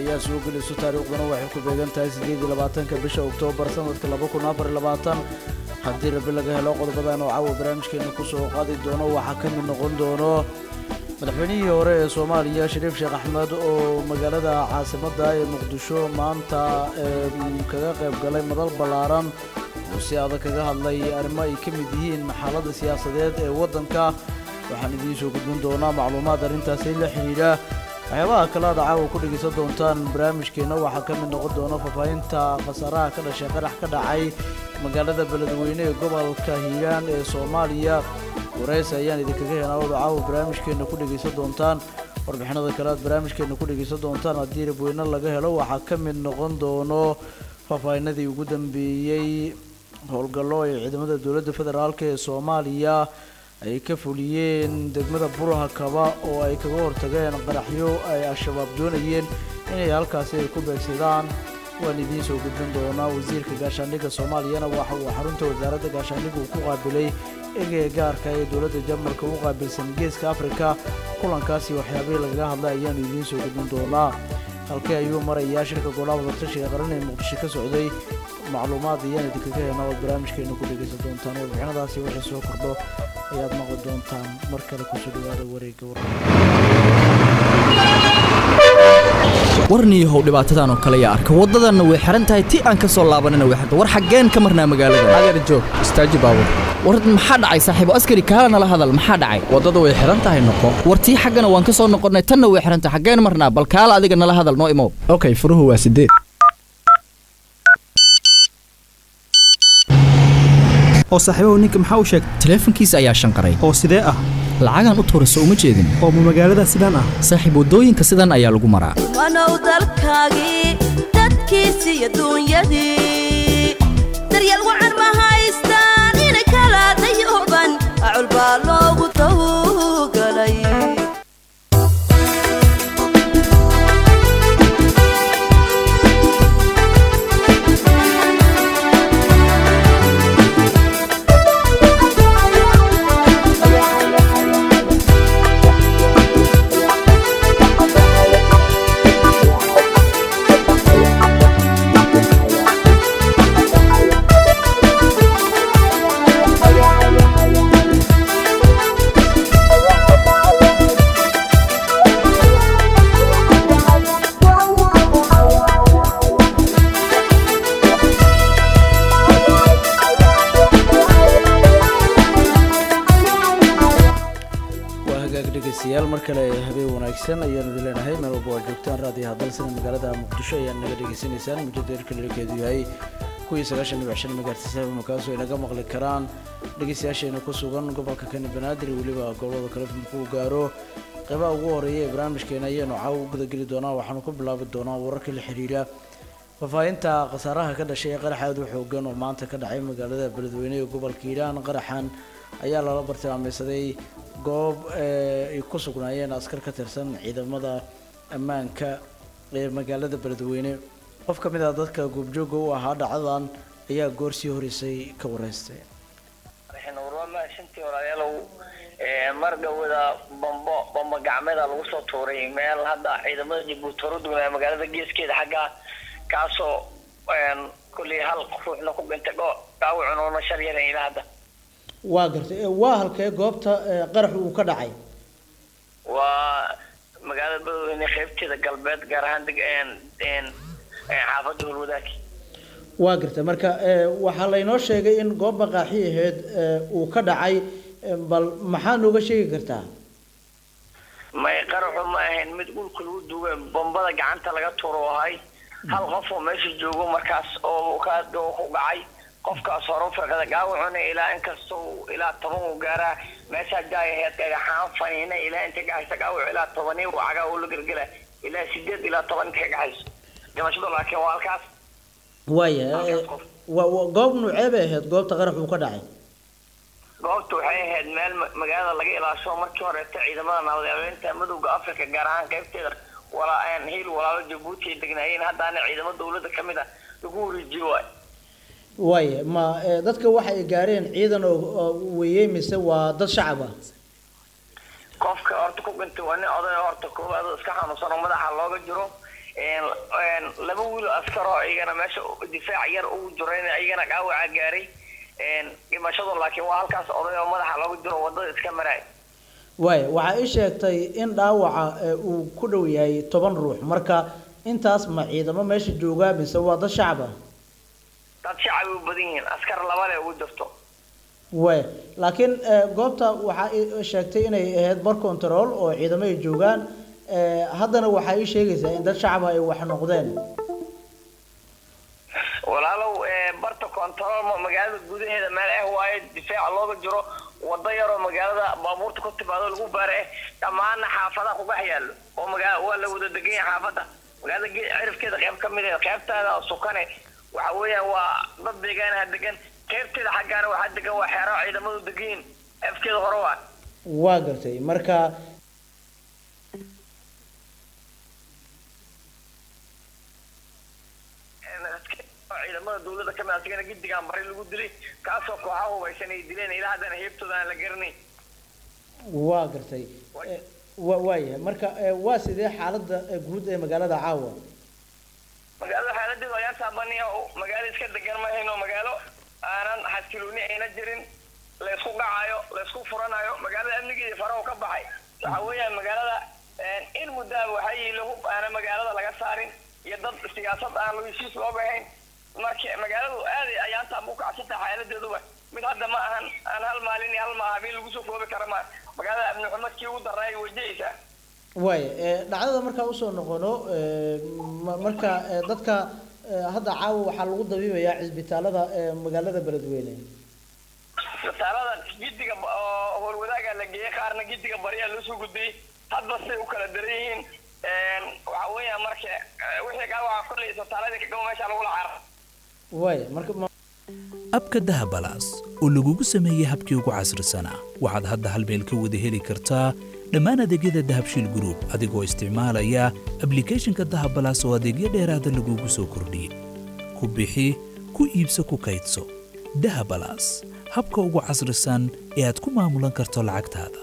ayaa soo gelayso taariikhduna waxay ku beegan tahay siddeed iyo labaatanka bisha oktoobar sanadka laba kun afar iyo labaatan haddii rabi laga helo qodobadan oo caawa barnaamijkeena kusoo qaadi doono waxaa ka mid noqon doono madaxweynihii hore ee soomaaliya shariif sheekh axmed oo magaalada caasimadda ee muqdisho maanta kaga qayb galay madal ballaaran oo si adag kaga hadlay arrimo ay ka mid yihiin xaaladda siyaasadeed ee waddanka waxaan idiin soo gudbin doonaa macluumaad arrintaasi la xidhiidha waxyaabaha kale aad caawa ku dhegaysan doontaan barnaamijkeenna waxaa ka mid noqon doona faahfaahinta khasaaraha ka dhashay qarax ka dhacay magaalada beledweyne ee gobolka hiiraan ee soomaaliya wareys ayaan idinkaga helaa oda caawa barnaamijkeenna ku dhegaysan doontaan warbixinada kale aad barnaamijkeenna ku dhegaysan doontaan haddii rabweyne laga helo waxaa ka mid noqon doono faahfaahinadii ugu dambeeyey howlgallo ay ciidamada dowladda federaalk ee soomaaliya ay ka fuliyeen degmada buraha kaba oo ay kaga hortageen qaraxyo ay al-shabaab doonayeen inay halkaasi ay ku beegsadaan waan idiin soo gudbin doonaa wasiirka gaashaandhigga soomaaliyana waxa uu xarunta wasaaradda gaashaandhigga uu ku qaabilay egee gaarka ee dowladda jarmalka u qaabilsan geeska afrika kulankaasi waxyaabihii lagaga hadlay ayaanu idiin soo gudbin doonaa halkee ayuu marayaa shirka golaha wadatashiga qaran ee muqdisho ka socday macluumaad ayaan idinkaga helnaa ood barnaamijkeena ku dhegaysan doontaan warbixinadaasi wixii soo kordho ayaad maqli doontaan mar kale kusoo dhawaada wareegga warniyahow dhibaatadan oo kale yaa arka waddadanna way xihan tahay ti aan ka soo laabanana way xirta war xaggeen ka marnaa magaalada adeer joog istaaji baabur war maxaa dhacay saaxiibo askari kaala nala hadal maxaa dhacay waddada way xihan tahay noqo war tii xaggana waan ka soo noqonnay tanna way xihan tahay xaggeen marnaa bal kaala adiga nala hadal noo imow okay furuhu waa sideed oo saaxiibahu ninka maxaa u sheegtay taleefankiisa ayaa shanqaray oo sidee ah lacagaan u tuura soo uma jeedin oo ma magaalada sidaan ah saaxiib waddooyinka sidan ayaa lagu maraa wanow dalkaagii dadkiisi iyo duunyadii daryeel wacan ma haystaan inay kala dayooban acul baa loogu tawgalay dhegeystayaal mar kale habeen wanaagsan ayaanu idin leenahay meel walba waa joogtaan raadiyaha dalsana magaalada muqdisho ayaad naga dhegeysanaysaan mujada erka dherkeedu yahay kuwii sagaashan dhibic shan megahertsa makaasoo inaga maqli karaan dhegeystayaasheena ku sugan gobolka kani banaadir weliba gobolada kale markuu gaaro qeybaha ugu horeeya ee barnaamijkeena ayaanu caawa u gudageli doonaa waxaanu ku bilaabi doonaa wararka la xiriira faahfaahinta khasaaraha ka dhashay ee qarax aad u xoogan oo maanta ka dhacay magaalada beledweyne ee gobolka hiiraan qaraxan ayaa lala bartilmaameysaday goob ay ku sugnaayeen askar ka tirsan ciidamada ammaanka ee magaalada beledweyne qof ka mid ah dadka goobjooga u ahaa dhacdadan ayaa goor sii horeysay ka wareystay shantii walaalayaalow mar dhowada bambo bambo gacmeeda lagu soo tuuray meel hadda ciidamada jabuuti hor u dugnaa magaalada geeskeeda xagga kaasoo kulley hal ruuxna ku dhintay dhaawacununa shar yaran ilaa hadda waa gartay waa halkee goobta qarax uu ka dhacay waa magaalada beledweyne qeybteeda galbeed gaar ahaan deg xaafadda hulwadaag waa gartay marka waxaa laynoo sheegay in goob maqaaxi ahayd uu ka dhacay bal maxaa nooga sheegi kartaa may qaraxu ma ahayn mid dhulka lagu duugay bombada gacanta laga tuuro ahay hal qof oo meesha joogo markaas oo ka ku dhacay qofkaas hore firqada gaawacuna ilaa inkastoo ilaa toban uu gaaraa meeshaa jaay ahayd dhagaxaan faniina ilaa inta gacaysa gaawac ilaa tobanii uu cagaa uu la gelgela ilaa sideed ilaa toban inta ka gacayso dhimashadu laakiin waa halkaas waaya goob nuucee bay ahayd goobta qarax uu ka dhacay goobta waxay ahayd meel magaalada laga ilaasho markii horeeta ciidamada nabadgelyada midowda africa gaar ahaan qaybteeda walaa hiil walaalo jabuuti ay degnaayeen haddaana ciidamo dowladda ka mid ah lagu wareejiyo waay waaya ma dadka waxa ay gaareen ciidan oo weeyey mise waa dad shacab ah qofka horta ku dhintay waa nin oday horta koowaad oo iska xanuunsan oo madaxa looga jiro een, een, laba wiil oo askar oo iyagana meesha difaac yar ugu jirayn iyagana dhaawaca gaaray een, dhimashadu laakiin waa halkaas oday oo madaxa lagu diro wadada iska maraay waaya waxaa ii sheegtay in dhaawaca ee, uu ku dhow yahay toban ruux marka intaas ma ciidamo meesha joogaa mise waa dad shacab ah dad shacab u badan yihiin askar laba le ugu jirto waaya laakiin ee, goobta waxaa ii sheegtay inay ahayd bar control oo ciidamo ay joogaan ee, haddana waxaa ii sheegaysaa in dad shacab ah ay wax noqdeen walaalow ee, barta control ma- magaalada gudaheeda meel ah waaye difaaca looga jiro wado yaroo magaalada baabuurta ku timaado lagu baara eh dhammaana xaafadaha kugax yaallo oo magaa waa la wada degan yahay xaafadda magaalada ge- cirifkeeda qayb ka mid ah qaybtaada oo sukane waxa weeyaan waa dad deegaanaha degan qaybteeda xaggaana waxaa degan waa xeero ciidamadu degan yihiin afkeeda hore waa waa gartay marka ciidamada dawladda kamid asigana gidigaan bari lagu dilay kaasoo kooxaha hubaysan ay dileen ilaa haddana heebtooda aan la garanay waa gartay Ee, wa waayahay marka ee, waa sidee xaaladda ee, guud ee magaalada caawa magaalada xaaladeedu ayaan taabaniya magaalo iska degan ma hayno magaalo aanan xasilooni ayna jirin laysku dhacayo laysku furanayo magaalada amnigeeda farahu ka baxay waxa weeyaan magaalada een, in muddaaba waxaa yiila hub aana magaalada laga saarin iyo dad siyaasad aan heshiis looga ahayn marka magaaladu aaday ayaan taab u kacsanta xaaladeeduba mid hadda ma ahan aan hal maalin iyo hal ma habeen lagu soo koobi kara ma magaalada amni xumadkii ugu daray wajahaysaa waaya ee, dhacdada markaa usoo noqono ee, ma- marka ee, dadka ee, hadda caawa waxaa lagu dabiibayaa cisbitaalada ee magaalada beledweyne isbitaalada gidiga ba- oo howlwadaaga la geeyey qaarna gidiga baryaa loo soo gudbiyey hadba say u kala daran yihiin Een, waxa weeyaan marka eh, wixii kaa waxaa kolley isbitaaladii ka gabo meesha lagula caara waaya marka ma- abka dahabalaas oo lagugu sameeyey habkii ugu casrisanaa waxaad hadda hal meel ka wada heli kartaa dhammaan adeegyada dahabshiil group adigoo isticmaalaya ablicathonka dahabalaas oo adeegyo dheeraada lagugu soo kordhiyey ku bixi ku iibso ku kaydso dahabalaas habka ugu casrisan ee aad ku maamulan karto lacagtaada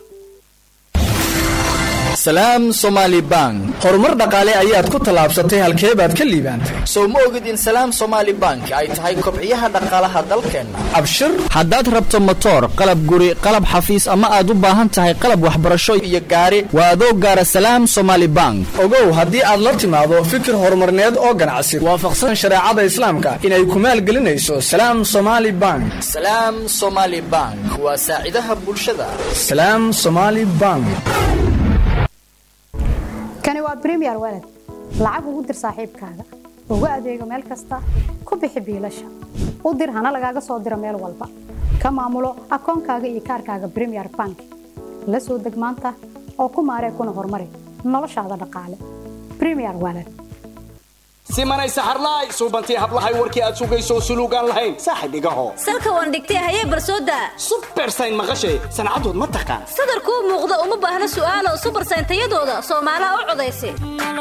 salaam somaali bank horumar dhaqaale ayaad ku tallaabsatay halkee baad ka liibaantay sow ma ogid in salaam somaali bank ay tahay kobciyaha dhaqaalaha dalkeenna abshir haddaad rabto motoor qalab guri qalab xafiis ama aad u baahan tahay qalab waxbarasho iyo gaari waa adoo gaara salaam somaali bank ogow haddii aad la timaado fikir horumarneed oo ganacsi waafaqsan shareecada islaamka inay ku maalgelinayso salaam somaali bank salaam somaali bank waa saacidaha bulshada salaam somaali bank kani waa premier walad lacag ugu dir saaxiibkaaga ugu adeego meel kasta ku bixi biilasha u dir hana lagaaga soo diro meel walba ka maamulo akoonkaaga iyo kaarkaaga premier bank la soo deg maanta oo ku maaree kuna horumari noloshaada dhaqaale premier walad simanay saxarlaay suubantii hablahay warkii aad sugayso suluugaan lahayn saaxib igaho salka waan dhigtay hayee barsooda subersayn maqashay sancadood ma taqaan sadarkuu muuqda uma baahna su'aalo subarsayntayadooda soomaalaha u codaysa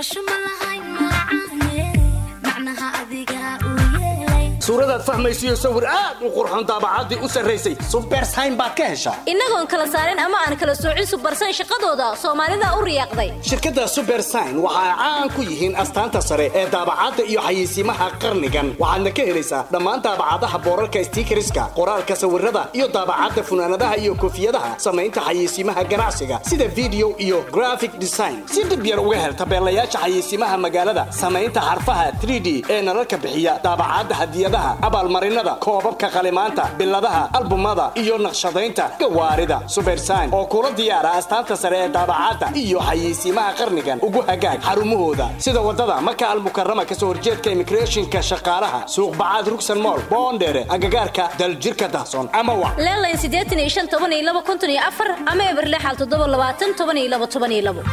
suuradaad fahmaysiyo sawir aad u qurxoon daabacaddii u sarraysay subersayn baad ka heshaa innagoon kala saarin ama aan kala soocin subarsayn shaqadooda soomaalida u riyaaqday shirkadda subersign waxa ay caan ku yihiin astaanta sare ee daabacadda iyo xayeysiimaha qarnigan waxaadna ka helaysaa dhammaan daabacadaha boorarka stiikariska qoraalka sawirada iyo daabacadda funaanadaha iyo koofiyadaha samaynta xayeysiimaha ganacsiga sida video iyo graphic design si dhib yar uga hel tabeelayaasha xayeysiimaha magaalada samaynta xarfaha 3d ee nalalka bixiya daabacadda hadiyadaha abaalmarinada koobabka qalimaanta biladaha albumada iyo naqshadaynta gawaarida subersign oo kula diyaara astaanta sare ee daabacadda iyo xayeysiimaha qarnigan ugu hagaag xarumahooda sida wadada maka almukarama kasoo horjeedka immigrationka shaqaalaha suuq bacaad rugsan mool boondheere agagaarka daljirka dahsoon ama wac leelayn siddeetan iyo shan toban iyo laba konton iyo afar ama eberle xal toddoba labaatan toban iyo laba toban iyo labo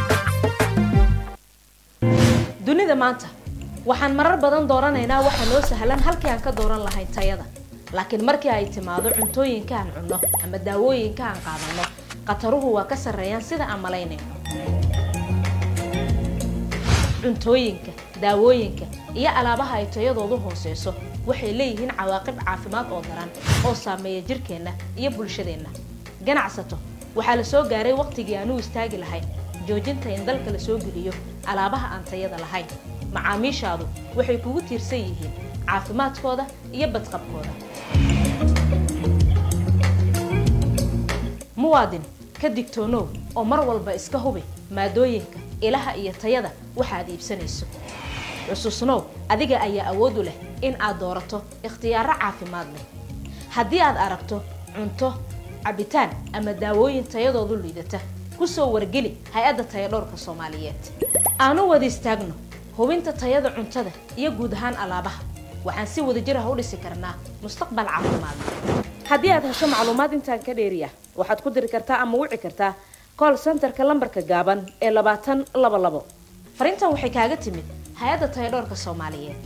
dunida maanta waxaan marar badan dooranaynaa waxa noo sahlan halkii aan ka dooran lahayn tayada laakiin markii ay timaado cuntooyinka aan cunno ama daawooyinka aan qaadanno khataruhu waa ka sarreeyaan sida aan malaynayno cuntooyinka daawooyinka iyo alaabaha ay tayadoodu hooseyso waxay leeyihiin cawaaqib caafimaad oo daran oo saameeya jirkeenna iyo bulshadeenna ganacsato waxaa la soo gaaray waqtigii aan u istaagi lahayn joojinta in dalka la soo geliyo alaabaha aan tayada lahayn macaamiishaadu waxay kugu tiirsan yihiin caafimaadkooda iyo badqabkooda muwaadin ka digtoonow oo mar walba iska hubi maadooyinka ilaha iyo tayada waxaad iibsanayso xusuusnow adiga ayaa awood u leh in aad doorato ikhtiyaaro caafimaad leh haddii aad aragto cunto cabitaan ama daawooyin tayadoodu liidata ku soo wargeli hay-adda tayadhowrka soomaaliyeed aanu wada istaagno hubinta tayada cuntada iyo guud ahaan alaabaha waxaan si wadajir ah u dhisi karnaa mustaqbal caafimaad haddii aad hesho macluumaad intaan ka dheeriya waxaad ku diri kartaa ama wici kartaa call centerka lambarka gaaban ee labaatan laba labo fariintan waxay kaaga timid hay-adda tayadhowrka soomaaliyeed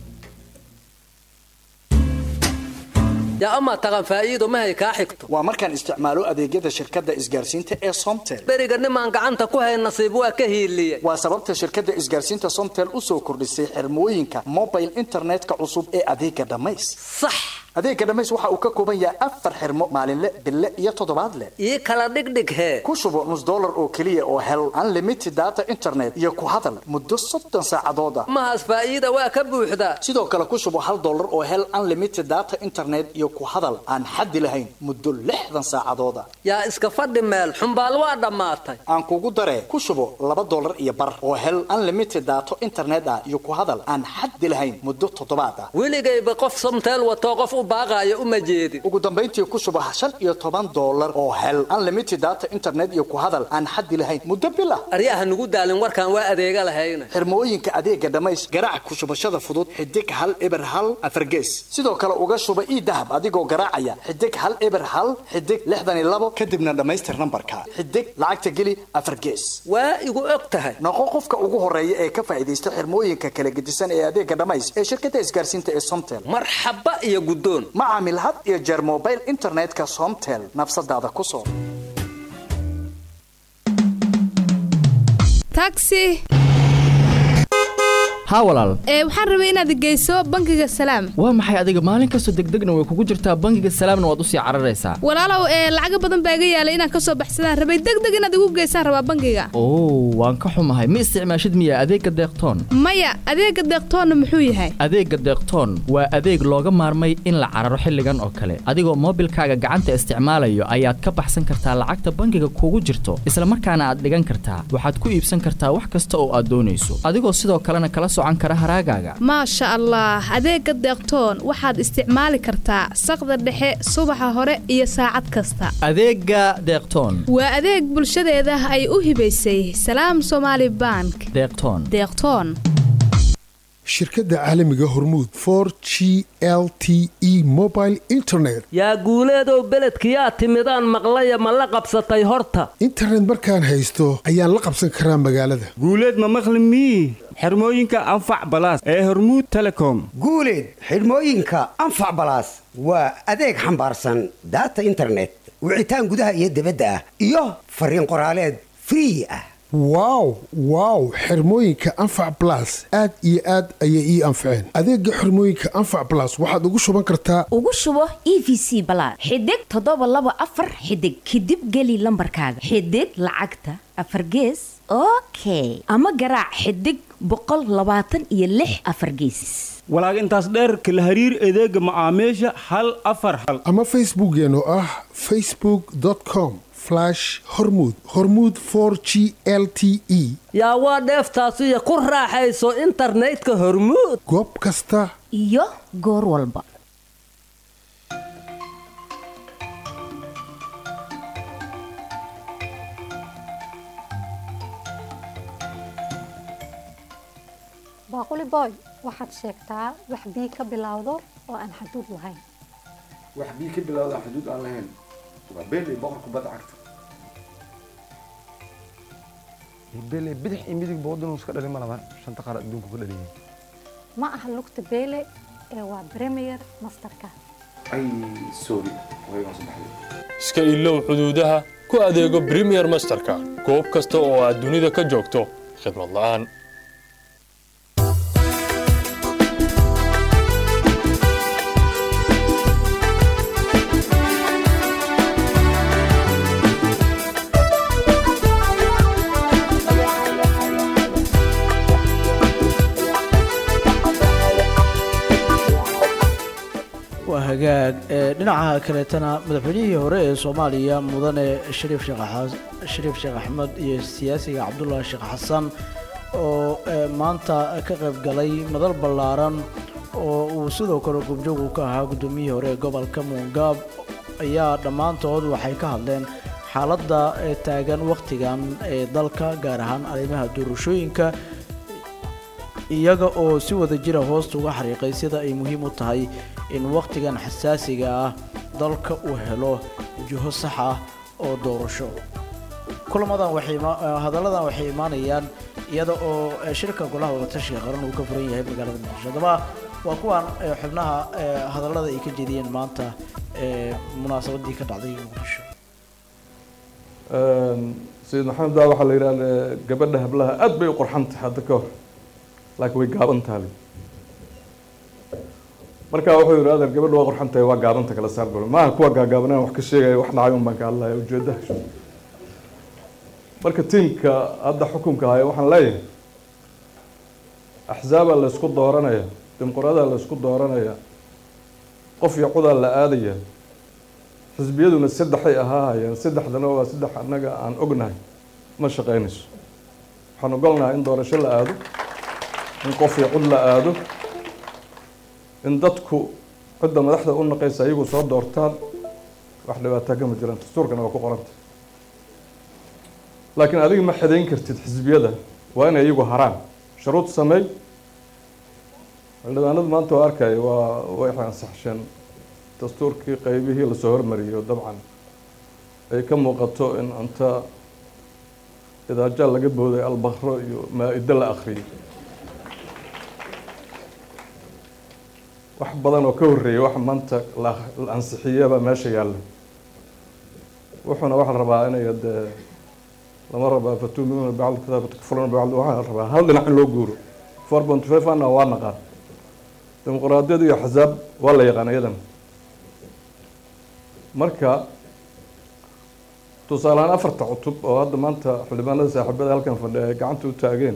yaa amaa taqan faa'iido mahay kaa xigto waa markaan isticmaalo adeegyada shirkadda isgaarsiinta ee somtel beriga nimaan gacanta ku hayn nasiib waa ka hiiliyey waa sababta shirkadda isgaarsiinta somtel u soo kordhisay xirmooyinka mobile internetka cusub ee adeega dhammays sax adeega dhammays waxa uu ka kooban yahay afar xirmo maalinle bille iyo toddobaadle ii kala dhigdhig hee ku shubo nus dollar oo keliya oo hel unlimited data internet iyo ku hadal muddo soddon saacadood ah mahaas faa'iida waa ka buuxdaa sidoo kale ku shubo hal dollar oo hel unlimited data internet iyo ku hadal aan xaddi lahayn muddo lixdan saacadood ah yaa iska fadhi meel xumbaal waa dhammaatay aan kugu daree ku shubo laba dollar iyo bar oo hel unlimited data internet ah iyo ku hadal aan xaddi lahayn muddo toddobaad ah weligayba qof somteel watoo qof u baaqaayo uma jeedin ugu dambayntii ku shubo shan iyo toban dollar oo hel unlimited data internet iyo ku hadal aan xaddi lahayn muddo bil ah aryaha nugu daalin warkaan waa adeega lahayna xirmooyinka adeega dhammays garaac ku shubashada fudud xidig hal eber hal afargees sidoo kale uga shuba ii dahab adigoo garaacaya xidig hal eber hal xidig lixdan iyo labo kadibna dhammaystir nambarka xidig lacagta geli afar gees waa igu og tahay noqo qofka ugu horeeya ee ka faa'iidaysta xirmooyinka kala gedisan ee adeega dhammays ee shirkadda isgaarsiinta ee somtel marxaba iyo guddoon ma caamil had iyo jeer mobile internetka somtel nafsadaada ku soo taxi haa walaal ee waxaan rabay inaad geyso bangiga salaam waa maxay adiga maalin kastoo degdegna way kugu jirtaa bangiga salaamna waad usii cararaysaa walaalow ee lacaga badan baa iga yaalay inaan kasoo baxsadaan rabay degdeg inaad igu geysaan rabaa bangiga oo waan ka xumahay ma isticmaashid miya adeegga deeqtoon maya adeega deeqtoonna muxuu yahay adeegga deeqtoon waa adeeg looga maarmay in la cararo xilligan oo kale adigoo moobilkaaga gacanta isticmaalayo ayaad ka baxsan kartaa lacagta bangiga kugu jirto isla markaana aad dhigan kartaa waxaad ku iibsan kartaa wax kasta oo aad doonayso adigoo sidoo kalena kala socan kara haraagaaga maasha allah adeega deeqtoon waxaad isticmaali kartaa saqda dhexe subaxa hore iyo saacad kasta adeegga deeqtoon waa adeeg bulshadeeda ay u hibaysay salaam somaali bank deeqtoon deeqtoon shirkadda caalamiga hormuud for g l t e mobile internet yaa guuleedow beledkiyaa timidaan maqlaya ma la qabsatay horta internet markaan haysto ayaan la qabsan karaa magaalada guuleed ma maqli mii xirmooyinka anfac balaas ee hormuud telecom guuleed xidhmooyinka anfac balaas waa adeeg xambaarsan daata internet wicitaan gudaha iyo dibadda ah iyo fariin qoraaleed free ah wow wow xirmooyinka anfac balas aad iyo aad ayay ii anfaceen adeega xirmooyinka anfac balas waxaad ugu shuban kartaa ugu shubo e v c balaad xidig toddoba laba afar xidig kadib geli lambarkaaga xidig lacagta afar gees okay ama garaac xidig boqol labaatan iyo lix afar gees walaag intaas dheerka la hariir adeega macaamiisha hal afar hal ama facebookeena oo ah facebook com hormud hormud g l t e yaa waa dheeftaasiyo ku raaxayso internetka hormuud goob kasta iyo goor walba baaquli boy waxaad sheegtaa wax bii ka bilowdo oo aan xaduud lahayn wax bii ka bilowda aan xuduud aan lahayn waa beeley boqorka badda cagta beeley bidix iyo midig boodinuu iska dhalin ma laban shanta qaar adduunku ka dhaliyay ma aha lugta beele ee waa premier masterka ay sorry waygaan soo baxday iska ilow xuduudaha ku adeego premier masterka goob kasta oo aad dunida ka joogto khidmad la'aan hagaag ee dhinaca kaleetana madaxweynihii hore ee soomaaliya mudane shariif sheekh xas- shariif sheekh axmed iyo siyaasiga cabdullaahi sheekh xasan oo ee, maanta ka qayb galay madal ballaaran oo uu sidoo kale goobjoog uu ka ahaa guddoomiyihii hore ee gobolka muungaab ayaa dhammaantood waxay ka hadleen xaaladda ee taagan wakhtigan ee dalka gaar ahaan arrimaha doorashooyinka iyaga oo si wada jira hoosta uga xariiqay sida ay muhiim u tahay in wakhtigan xasaasiga ah dalka uu helo jiho sax ah oo doorasho kulamadan waxay ima- eh, hadalladan waxay imaanayaan iyada oo eh, shirka golaha wadatashiga qaran uu ka furan yahay magaalada muqdisho haddaba waa kuwan eh, xubnaha eh, hadallada ay ka jeediyeen maanta ee munaasabadii ka dhacday muqdisho sayid maxamed daa waxaa la yidhahda gabadha hablaha aad bay u qurxan tahay hadda ka hor laakiin way gaaban tahay marka wuxuu yidhi adeer gabadha waa qurxan tahay waa gaabanta kala saar bal maaha kuwa gaagaabanaan wax ka sheegaya wax dhacay un baan ka hadlaya ujeedaha marka tiimka hadda xukunka haya waxaan leeyahay axzaabaa la isku dooranaya dimuqraadaha la isku dooranaya qof iyo codaa la aadaya xisbiyaduna saddexay ahaahayeen saddexdana waa saddex annaga aan ognahay ma shaqaynayso waxaan ogolnahay in doorasho la aado in qof iyo cod la aado in dadku cidda madaxda u naqaysa iyagu soo doortaan wax dhibaataa kama jiraan dastuurkana waa ku qoranta laakiin adiga ma xidayn kartid xisbiyada waa inay iyagu haraan shuruud sameey xildhibaanadu maanta waa arkaya waa way ansaxsheen dastuurkii qeybihii lasoo hormariyo dabcan ay ka muuqato in inta idaajaal laga booday albakro iyo maa-ida la akhriyay wax badan oo ka horreeyay wax maanta la la ansixiyaba meesha yaalla wuxuuna waxaa la rabaa inay dee lama rabaa fatuuminuuna bacd kitaab takfuruna bacd waxaa la rabaa hal dhinac in loo guuro four point five ana waa naqaan dimuqraadiyad iyo axzaab waa la yaqaan iyadan marka tusaale ahaan afarta cutub oo hadda maanta xildhibaanada saaxiibada halkan fadhiya ay gacanta u taageen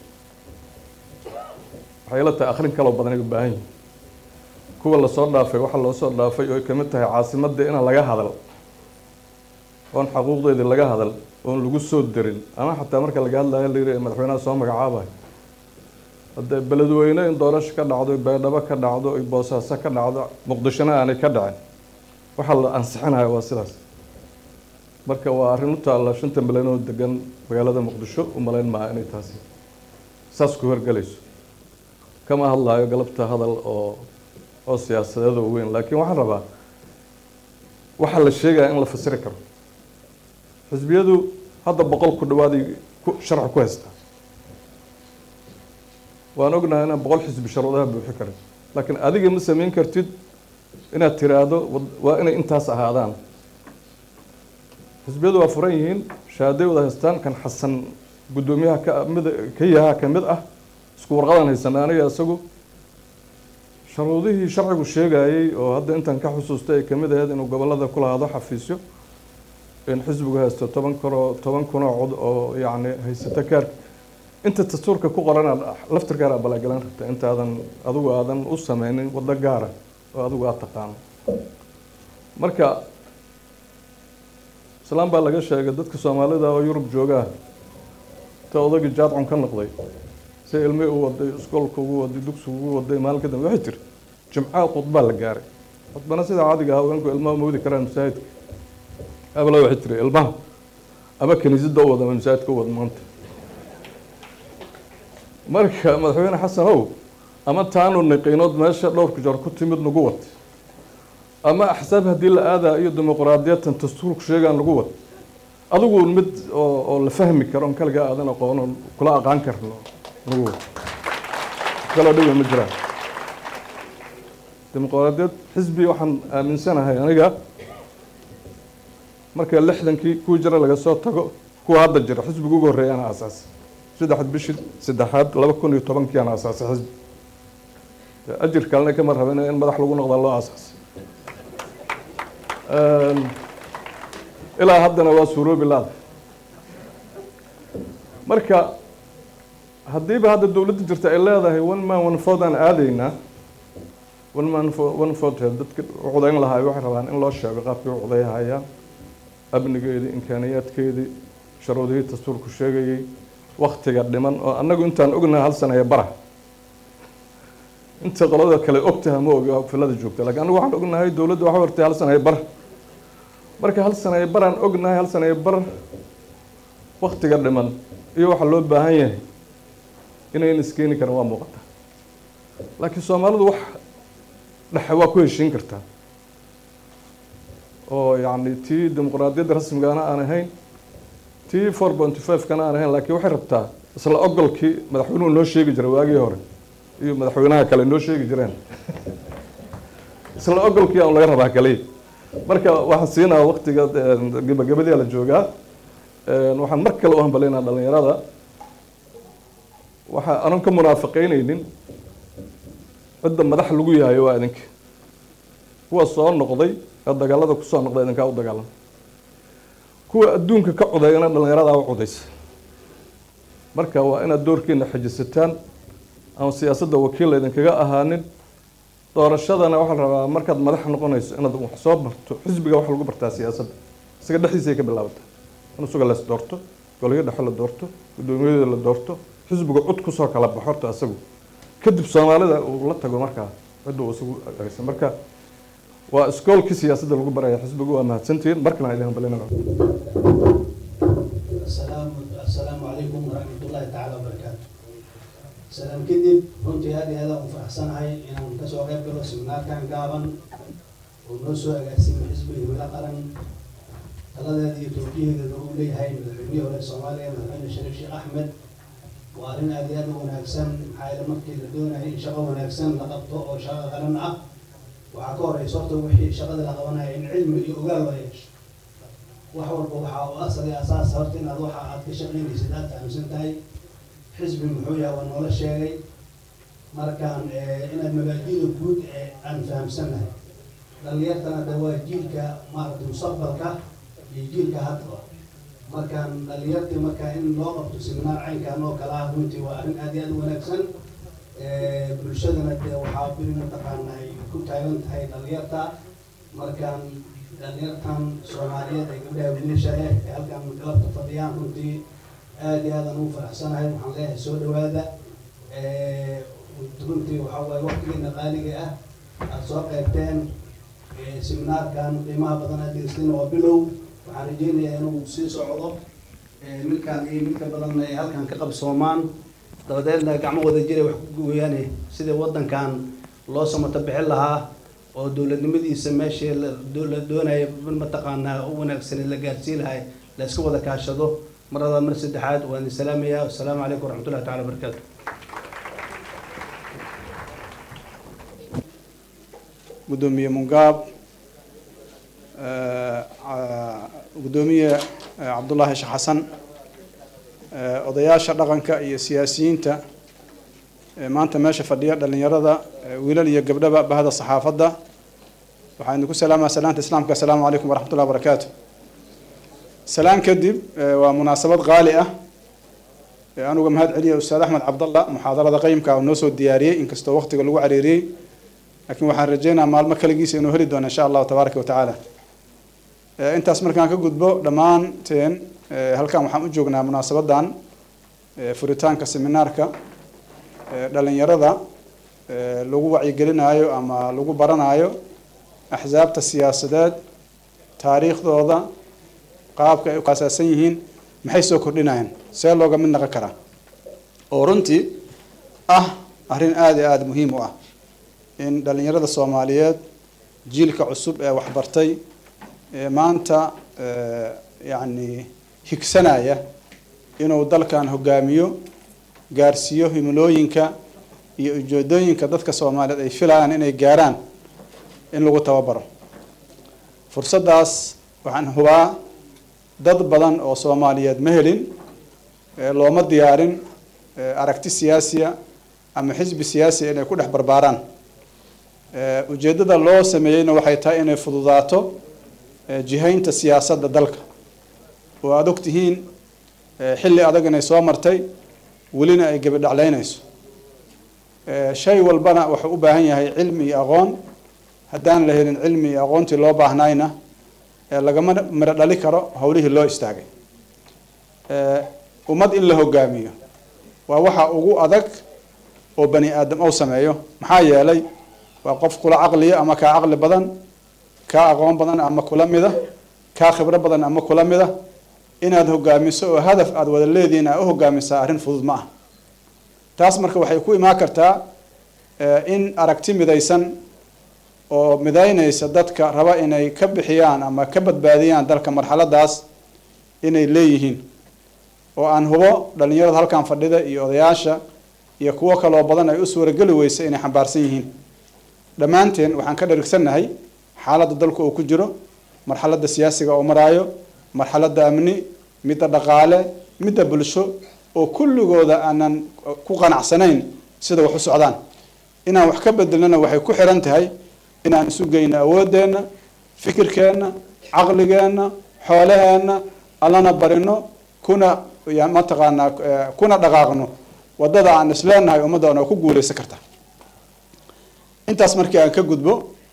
waxay la tahay akhrin kaloo badan ay u baahan yihin kuwa lasoo dhaafay waxaa loo soo dhaafay oo ay kamid tahay caasimadda inaan laga hadal oon xaquuqdeedii laga hadal oon lagu soo darin ama xataa marka laga hadlayo la yiri madaxweynaha soo magacaabayo hadde beledweyne in doorasho ka dhacdo baydhabo ka dhacdo boosaaso ka dhacdo muqdishona aanay ka dhacin waxaa la ansixinayo waa sidaas marka waa arrin u taalla shanta milyan oo degan magaalada muqdisho u malayn maaha inay taasi saas ku horgelayso kama hadlayo galabta hadal oo oo siyaasadeed oo weyn laakiin waxaan rabaa waxaa la sheegaya in la fasiri karo xisbiyadu hadda boqol ku dhawaaday ku sharci ku haystaa waan ognahay inaan boqol xisbi sharuudaha buuxi karin laakiin adiga ma samayn kartid inaad tiraahdo waa inay intaas ahaadaan xisbiyadu waa furan yihiin shahaaday wada haystaan kan xasan guddoomiyaha ka mid ka yahaa ka mid ah isku warqadan haysanaa aniga isagu sharuudihii sharcigu sheegayey oo hadda intan ka xusuustay ay kamid ahayd inuu gobolada ku lahaado xafiisyo in xisbigu haysto toban kunoo toban kunoo cod oo yacni haysata kaarka inta dastuurka ku qoran laftirkaara balagalan rabta intaadan adigu aadan u sameynin waddo gaara oo adigu aad taqaano marka islaan baa laga sheegay dadka soomaalida oo yurub joogaa ta odagii jaadcon ka noqday si ilmi u waday iskoolka ugu waday dugsiga ugu waday maalin ka dambe waxay tiri jimcaha khudbaa la gaaray khudbana sida caadiga ah haweenku ilmaha moodi karaan masaajidka abala waxay tiri ilmaha ama kiniisadda u wada ama masaajidka u wada maanta marka madaxweyne xasan ow ama taanu niqiinood meesha dhowrka jeer ku timid nagu wad ama axsaab haddii la aadaa iyo dimuqraadiyatan dastuurku sheegaan lagu wad adigu mid oo oo la fahmi karo on kaligaa aadan aqoon oon kula aqaan karno nagu wad kaloo dhiba ma jiraan dimuqraadiyad xisbi waxaan aaminsanahay aniga marka lixdankii kuwii jira laga soo tago kuwa hadda jira xisbiga ugu horreeya ana asaasay saddexad bishii saddexaad laba kun iyo tobankii ana asaasay xisbi ajir kalena kama rabin in madax lagu noqda loo asaasay ilaa haddana waa suuroobi laada marka haddiiba hadda dowladda jirta ay leedahay one man one vote aan aadaynaa one man for one vote dadka u codayn lahaa waxay rabaan in loo sheego qaabkii u codayhayaan amnigeedii imkaaniyaadkeedii sharuudihii dastuurku sheegayey waktiga dhiman oo annagu intaan ognahay hal sana ee bara inta qolada kale ogtaha ma ogi filada joogta lakiin anagu waxaan ognahay dowladda waxa hortay hal sana ee bar marka hal sana ee baraan ognahay hal sana ee bar waktiga dhiman iyo waxa loo baahan yahay inayn iskeeni karin waa muuqata laakiin soomaalidu wax dhexe waa ku heshiin kartaa oo yacni tii dimuqraadiyadda rasmigana aan ahayn tii four pointy five kana aan ahayn laakiin waxay rabtaa isla ogolkii madaxweynuhu noo sheegi jiray waagii hore iyo madaxweynaha kale noo sheegi jireen isla ogolkii aan laga rabaa kaliya marka waxaan siinaa waktiga gabagabadii la joogaa waxaan mar kale u hambalaynaa dhalinyarada waxa anan ka munaafiqeyneynin cidda madax lagu yahayo waa idinka kuwa soo noqday ee dagaalada kusoo noqday idinkaa u dagaalama kuwa adduunka ka codayana dhalinyaradaa u codaysa marka waa inaad doorkiina xejisataan aan siyaasadda wakiil idinkaga ahaanin doorashadana waxaa la rabaa markaad madax noqonayso inaad wax soo barto xisbiga wax lagu bartaa siyaasadda isaga dhexdiisay ka bilaabataa in isaga lees doorto golayo dhexe la doorto guddoomiyada la doorto xisbiga cod kusoo kala baxo horta isagu kadib soomaalida uu la tago markaa cidda uu isagu agaysan marka waa iskoolkii siyaasadda lagu baraya xisbigu waa mahadsantihiin markana idin hambalina asalaamu calaykum waraxmatullaahi tacaala wabarakaatu salaam kadib runtii aad iyo aada u faraxsanahay inaan kasoo qayb galo siminaarkan gaaban oo noo soo agaasimay xisbiga himilo qaran taladeeda iyo toojiyaheeda uu leeyahay madaxweynihii hore soomaaliya madaxweyne shariif sheekh axmed waa arrin aad iyo aad u wanaagsan maxaa yeele markii la doonayo in shaqo wanaagsan la qabto oo shaqo qaran ah waxaa ka horeysa horta wixii shaqada la qabanaya in cilmi iyo ogaal loo yeesho wax walba waxaa u asal iyo asaas horta inaad waxa aad ka shaqaynaysid aad fahamsan tahay xisbi muxuu yahay waa noola sheegay markaan inaad mabaadi'da guud ee aan fahamsanahay dhalinyartana de waa jiilka maaragtay mustaqbalka iyo jiilka hadda markaan dhalinyartii markaa in loo qabto siminaar caynkan oo kale ah runtii waa arrin aad iyo aad u wanaagsan bulshadana dee waxaa biri mataqaana ay ku taagan tahay dhalinyarta markaan dhalinyartan soomaaliyeed ee gabdhaha wiilasha eh ee halkan galabta fadhiyaan runtii aad iyo aadan ugu faraxsanahay waxaan leeyahay soo dhawaada runtii waxaa waaye waqtigeena qaaliga ah aada soo qaybteen seminaarkan qiimaha badan aad degeysteen waa bilow waxaan rajeynayaa inuu sii socdo milkaan iyo milka badanna ay halkan ka qabsoomaan dabadeedna gacmo wada jira wax ku gooyaane sidii wadankan loo samato bixin lahaa oo dowladnimadiisa meeshii la doonaya mataqaanaa u wanaagsan la gaarsii lahay la iska wada kaashado marada mar saddexaad waan idin salaamayaa wasalaamu calaykum waraxmatullahi tacala wabarakaatu gudoomiye mungaab gudoomiye cabdullaahi sheekh xasan odayaasha dhaqanka iyo siyaasiyiinta maanta meesha fadhiya dhalinyarada wiilal iyo gabdhaba bahda saxaafadda waxaan idinku salaamaa salaanta islaamka asalaamu calaykum waraxmatullahi wabarakaatu salaan kadib waa munaasabad qaali ah anuga mahad celiya ustaad axmed cabdalla muxaadarada qeymka oo noo soo diyaariyey inkastoo waqtiga lagu cariiriyey laakiin waxaan rajeynayaa maalmo kaligiisa inuu heli doono insha allahu tabaaraka watacaala intaas markaan ka gudbo dhammaanteen halkan waxaan u joognaa munaasabadan furitaanka seminaarka dhalinyarada lagu wacyigelinaayo ama lagu baranaayo axsaabta siyaasadeed taariikhdooda qaabka ay u aasaasan yihiin maxay soo kordhinayaan see looga mid naqon karaa oo runtii ah arrin aada iyo aada muhiim u ah in dhalinyarada soomaaliyeed jiilka cusub ee waxbartay ee maanta yacni higsanaya inuu dalkan hogaamiyo gaarsiiyo himilooyinka iyo ujeedooyinka dadka soomaaliyeed ay filayaan inay gaaraan in lagu tababaro fursaddaas waxaan hubaa dad badan oo soomaaliyeed ma helin looma diyaarin aragti siyaasiya ama xisbi siyaasiya inay ku dhex barbaaraan ujeeddada loo sameeyeyna waxay tahay inay fududaato jihaynta siyaasadda dalka oo aada og tihiin xilli adag inay soo martay welina ay gebidhacleynayso shay walbana wuxuu u baahan yahay cilmi iyo aqoon haddaan la helin cilmi iyo aqoontii loo baahnayna lagama miro dhali karo howlihii loo istaagay ummad in la hogaamiyo waa waxa ugu adag oo bani aadam ou sameeyo maxaa yeelay waa qof kula caqliya ama kaa caqli badan kaa aqoon badan ama kula mida kaa khibro badan ama kula mida inaad hogaamiso oo hadaf aada wada leedihiin aa u hogaamisaa arrin fudud ma ah taas marka waxay ku imaan kartaa in aragti midaysan oo midaynaysa dadka raba inay ka bixiyaan ama ka badbaadiyaan dalka marxaladaas inay leeyihiin oo aan hubo dhalinyarada halkan fadhida iyo odayaasha iyo kuwo kaloo badan ay u suurageli weysa inay xambaarsan yihiin dhammaanteen waxaan ka dharigsannahay xaaladda dalku uu ku jiro marxaladda siyaasiga oo maraayo marxaladda amni midda dhaqaale midda bulsho oo kulligooda aanan ku qanacsanayn sida wax u socdaan inaan wax ka bedelnana waxay ku xiran tahay inaan isu geyno awoodeenna fikirkeenna caqligeenna xoolaheenna allana barino kuna mataqaanaa kuna dhaqaaqno wadada aan isleenahay ummaddan oo ku guuleysan karta intaas markii aan ka gudbo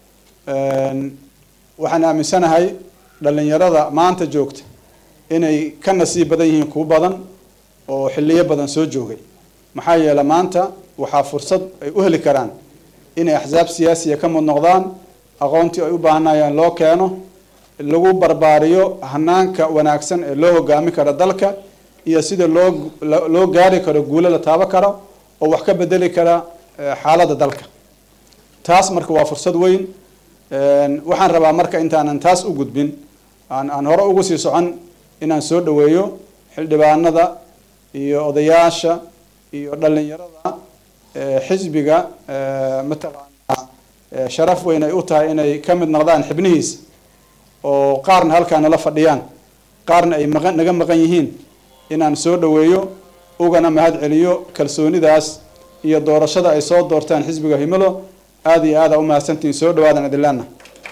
waxaan aaminsanahay dhalinyarada maanta joogta inay ka nasiib badan yihiin kuwo badan oo xiliyo badan soo joogay maxaa yeele maanta waxaa fursad ay u heli karaan inay axsaab siyaasiya ka mud noqdaan aqoontii ay u baahanayaan loo keeno lagu barbaariyo hanaanka wanaagsan ee loo hogaami karo dalka iyo sida loo loo gaari karo guulo la taabo karo oo wax ka bedeli kara xaaladda dalka taas marka waa fursad weyn waxaan rabaa marka intaanan taas u gudbin aan aan hore ugu sii socon inaan soo dhaweeyo xildhibaanada iyo odayaasha iyo dhalinyarada xisbiga mataqaanaa sharaf weyn ay u tahay inay ka mid noqdaan xibnihiisa oo qaarna halkaa nala fadhiyaan qaarna ay maqan naga maqan yihiin inaan soo dhaweeyo ugana mahad celiyo kalsoonidaas iyo doorashada ay soo doortaan xisbiga himilo aada iyo aada u mahadsantihiin soo dhawaadan adilaana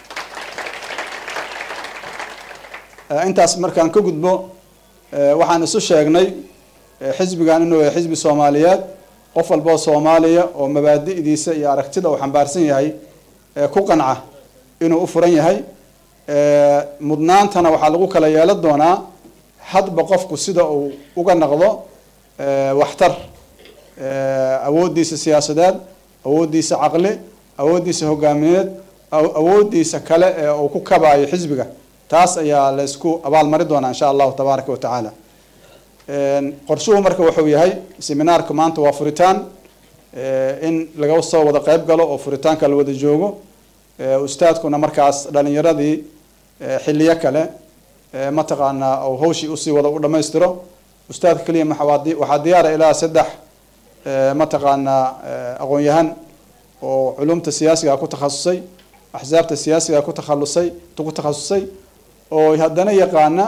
intaas markaan ka gudbo waxaan isu sheegnay xisbigan inuu yahay xisbi soomaaliyeed qof walboo soomaaliya oo mabaadi'diisa iyo aragtida uu xambaarsan yahay ku qanca inuu u furan yahay mudnaantana waxaa lagu kala yeelan doonaa hadba qofku sida uu uga naqdo waxtar awooddiisa siyaasadeed awooddiisa caqli awooddiisa hogaamineed awooddiisa kale ee uu ku kabaayo xisbiga taas ayaa la isku abaalmari doonaa insha allahu tabaaraka wa tacaala qorshuhu marka wuxuu yahay seminaarka maanta waa furitaan in laga soo wada qeyb galo oo furitaanka la wada joogo ustaadkuna markaas dhalinyaradii xiliyo kale mataqaanaa ou hawshii usii wada u dhamaystiro ustaadka keliya waxaa diyaara ilaa saddex mataqaanaa aqoon-yahan oo culumta siyaasiga ku takhasusay axsaabta siyaasiga ku takhalusay ku takhasusay oo haddana yaqaana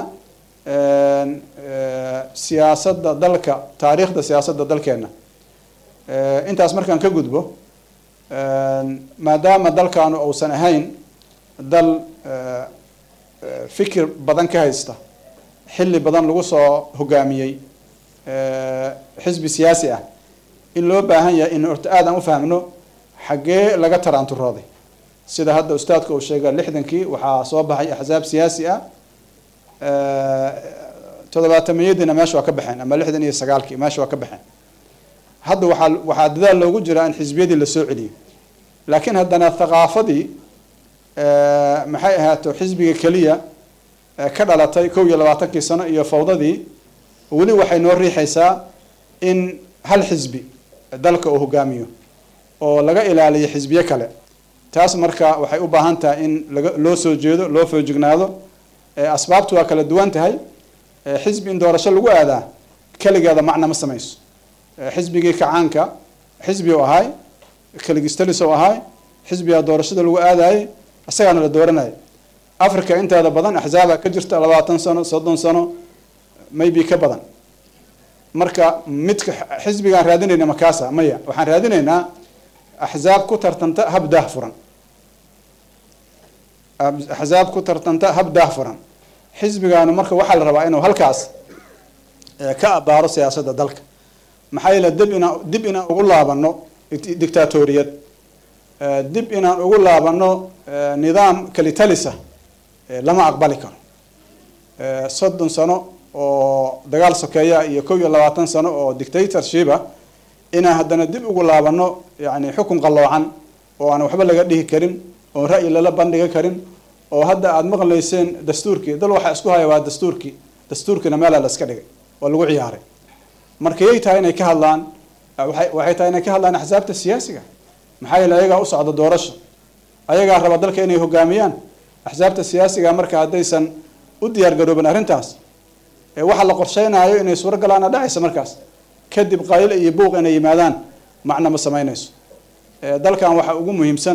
siyaasadda dalka taariikhda siyaasadda dalkeena intaas markaan ka gudbo maadaama dalkaanu uusan ahayn dal fikir badan ka haysta xilli badan lagu soo hogaamiyey xisbi siyaasi ah in loo baahan yahay in horta aad aan u fahmno xaggee laga taraanturooday sida hadda ustaadka uu sheegay lixdankii waxaa soo baxay axsaab siyaasi ah toddobaatamiyadiina meesha waa ka baxeen ama lixdan iyo sagaalkii meesha waa ka baxeen hadda waxaa waxaa dadaal loogu jiraa in xisbiyadii lasoo celiyo laakiin haddana thaqaafadii maxay ahaato xisbiga keliya ka dhalatay kow iyo labaatankii sano iyo fawdadii weli waxay noo riixaysaa in hal xisbi dalka uu hogaamiyo oo laga ilaaliyo xisbiyo kale taas marka waxay u baahan tahay in laga loo soo jeedo loo foojignaado asbaabtu waa kala duwan tahay xisbi in doorasho lagu aadaa keligeeda macna ma samayso xisbigii kacaanka xisbi u ahay keligistalis u ahay xisbigaa doorashada lagu aadayay isagaana la dooranayay africa inteeda badan axsaaba ka jirta labaatan sano soddon sano maybe ka badan marka midka xisbigaan raadinayna makaasa maya waxaan raadinaynaa axsaab ku tartanta hab daah furan axsaab ku tartanta hab daah furan xisbigaanu marka waxaa la rabaa inuu halkaas ka abaaro siyaasadda dalka maxaa yeele dib inaa dib inaan ugu laabano dictatoriyad Eh, dib inaan ugu laabano eh, nidaam kalitalisa eh, lama aqbali karo Eh, soddon sano oo dagaal sokeeya iyo kow iyo labaatan sano oo dictatorshipa inaan haddana dib ugu laabano yani xukun qalloocan oo aan waxba laga dhihi karin oon ra'yi lala bandhigi karin oo hadda aada maqlayseen dastuurkii dal waxaa isku haya waa dastuurkii dastuurkiina meelaa la iska dhigay oo lagu ciyaaray marka yay tahay inay ka hadlaan waxay waxay tahay inay ka hadlaan axsaabta siyaasiga maxaa yeele ayagaa u socda doorasho ayagaa raba dalka inay hogaamiyaan axsaabta siyaasiga marka haddaysan u diyaar garoobin arrintaas ee waxa la qorsheynayo inay suuro galaana dhacaysa markaas kadib qayl iyo buuq inay yimaadaan macna ma samaynayso Eh, dalkan waxaa ugu muhiimsan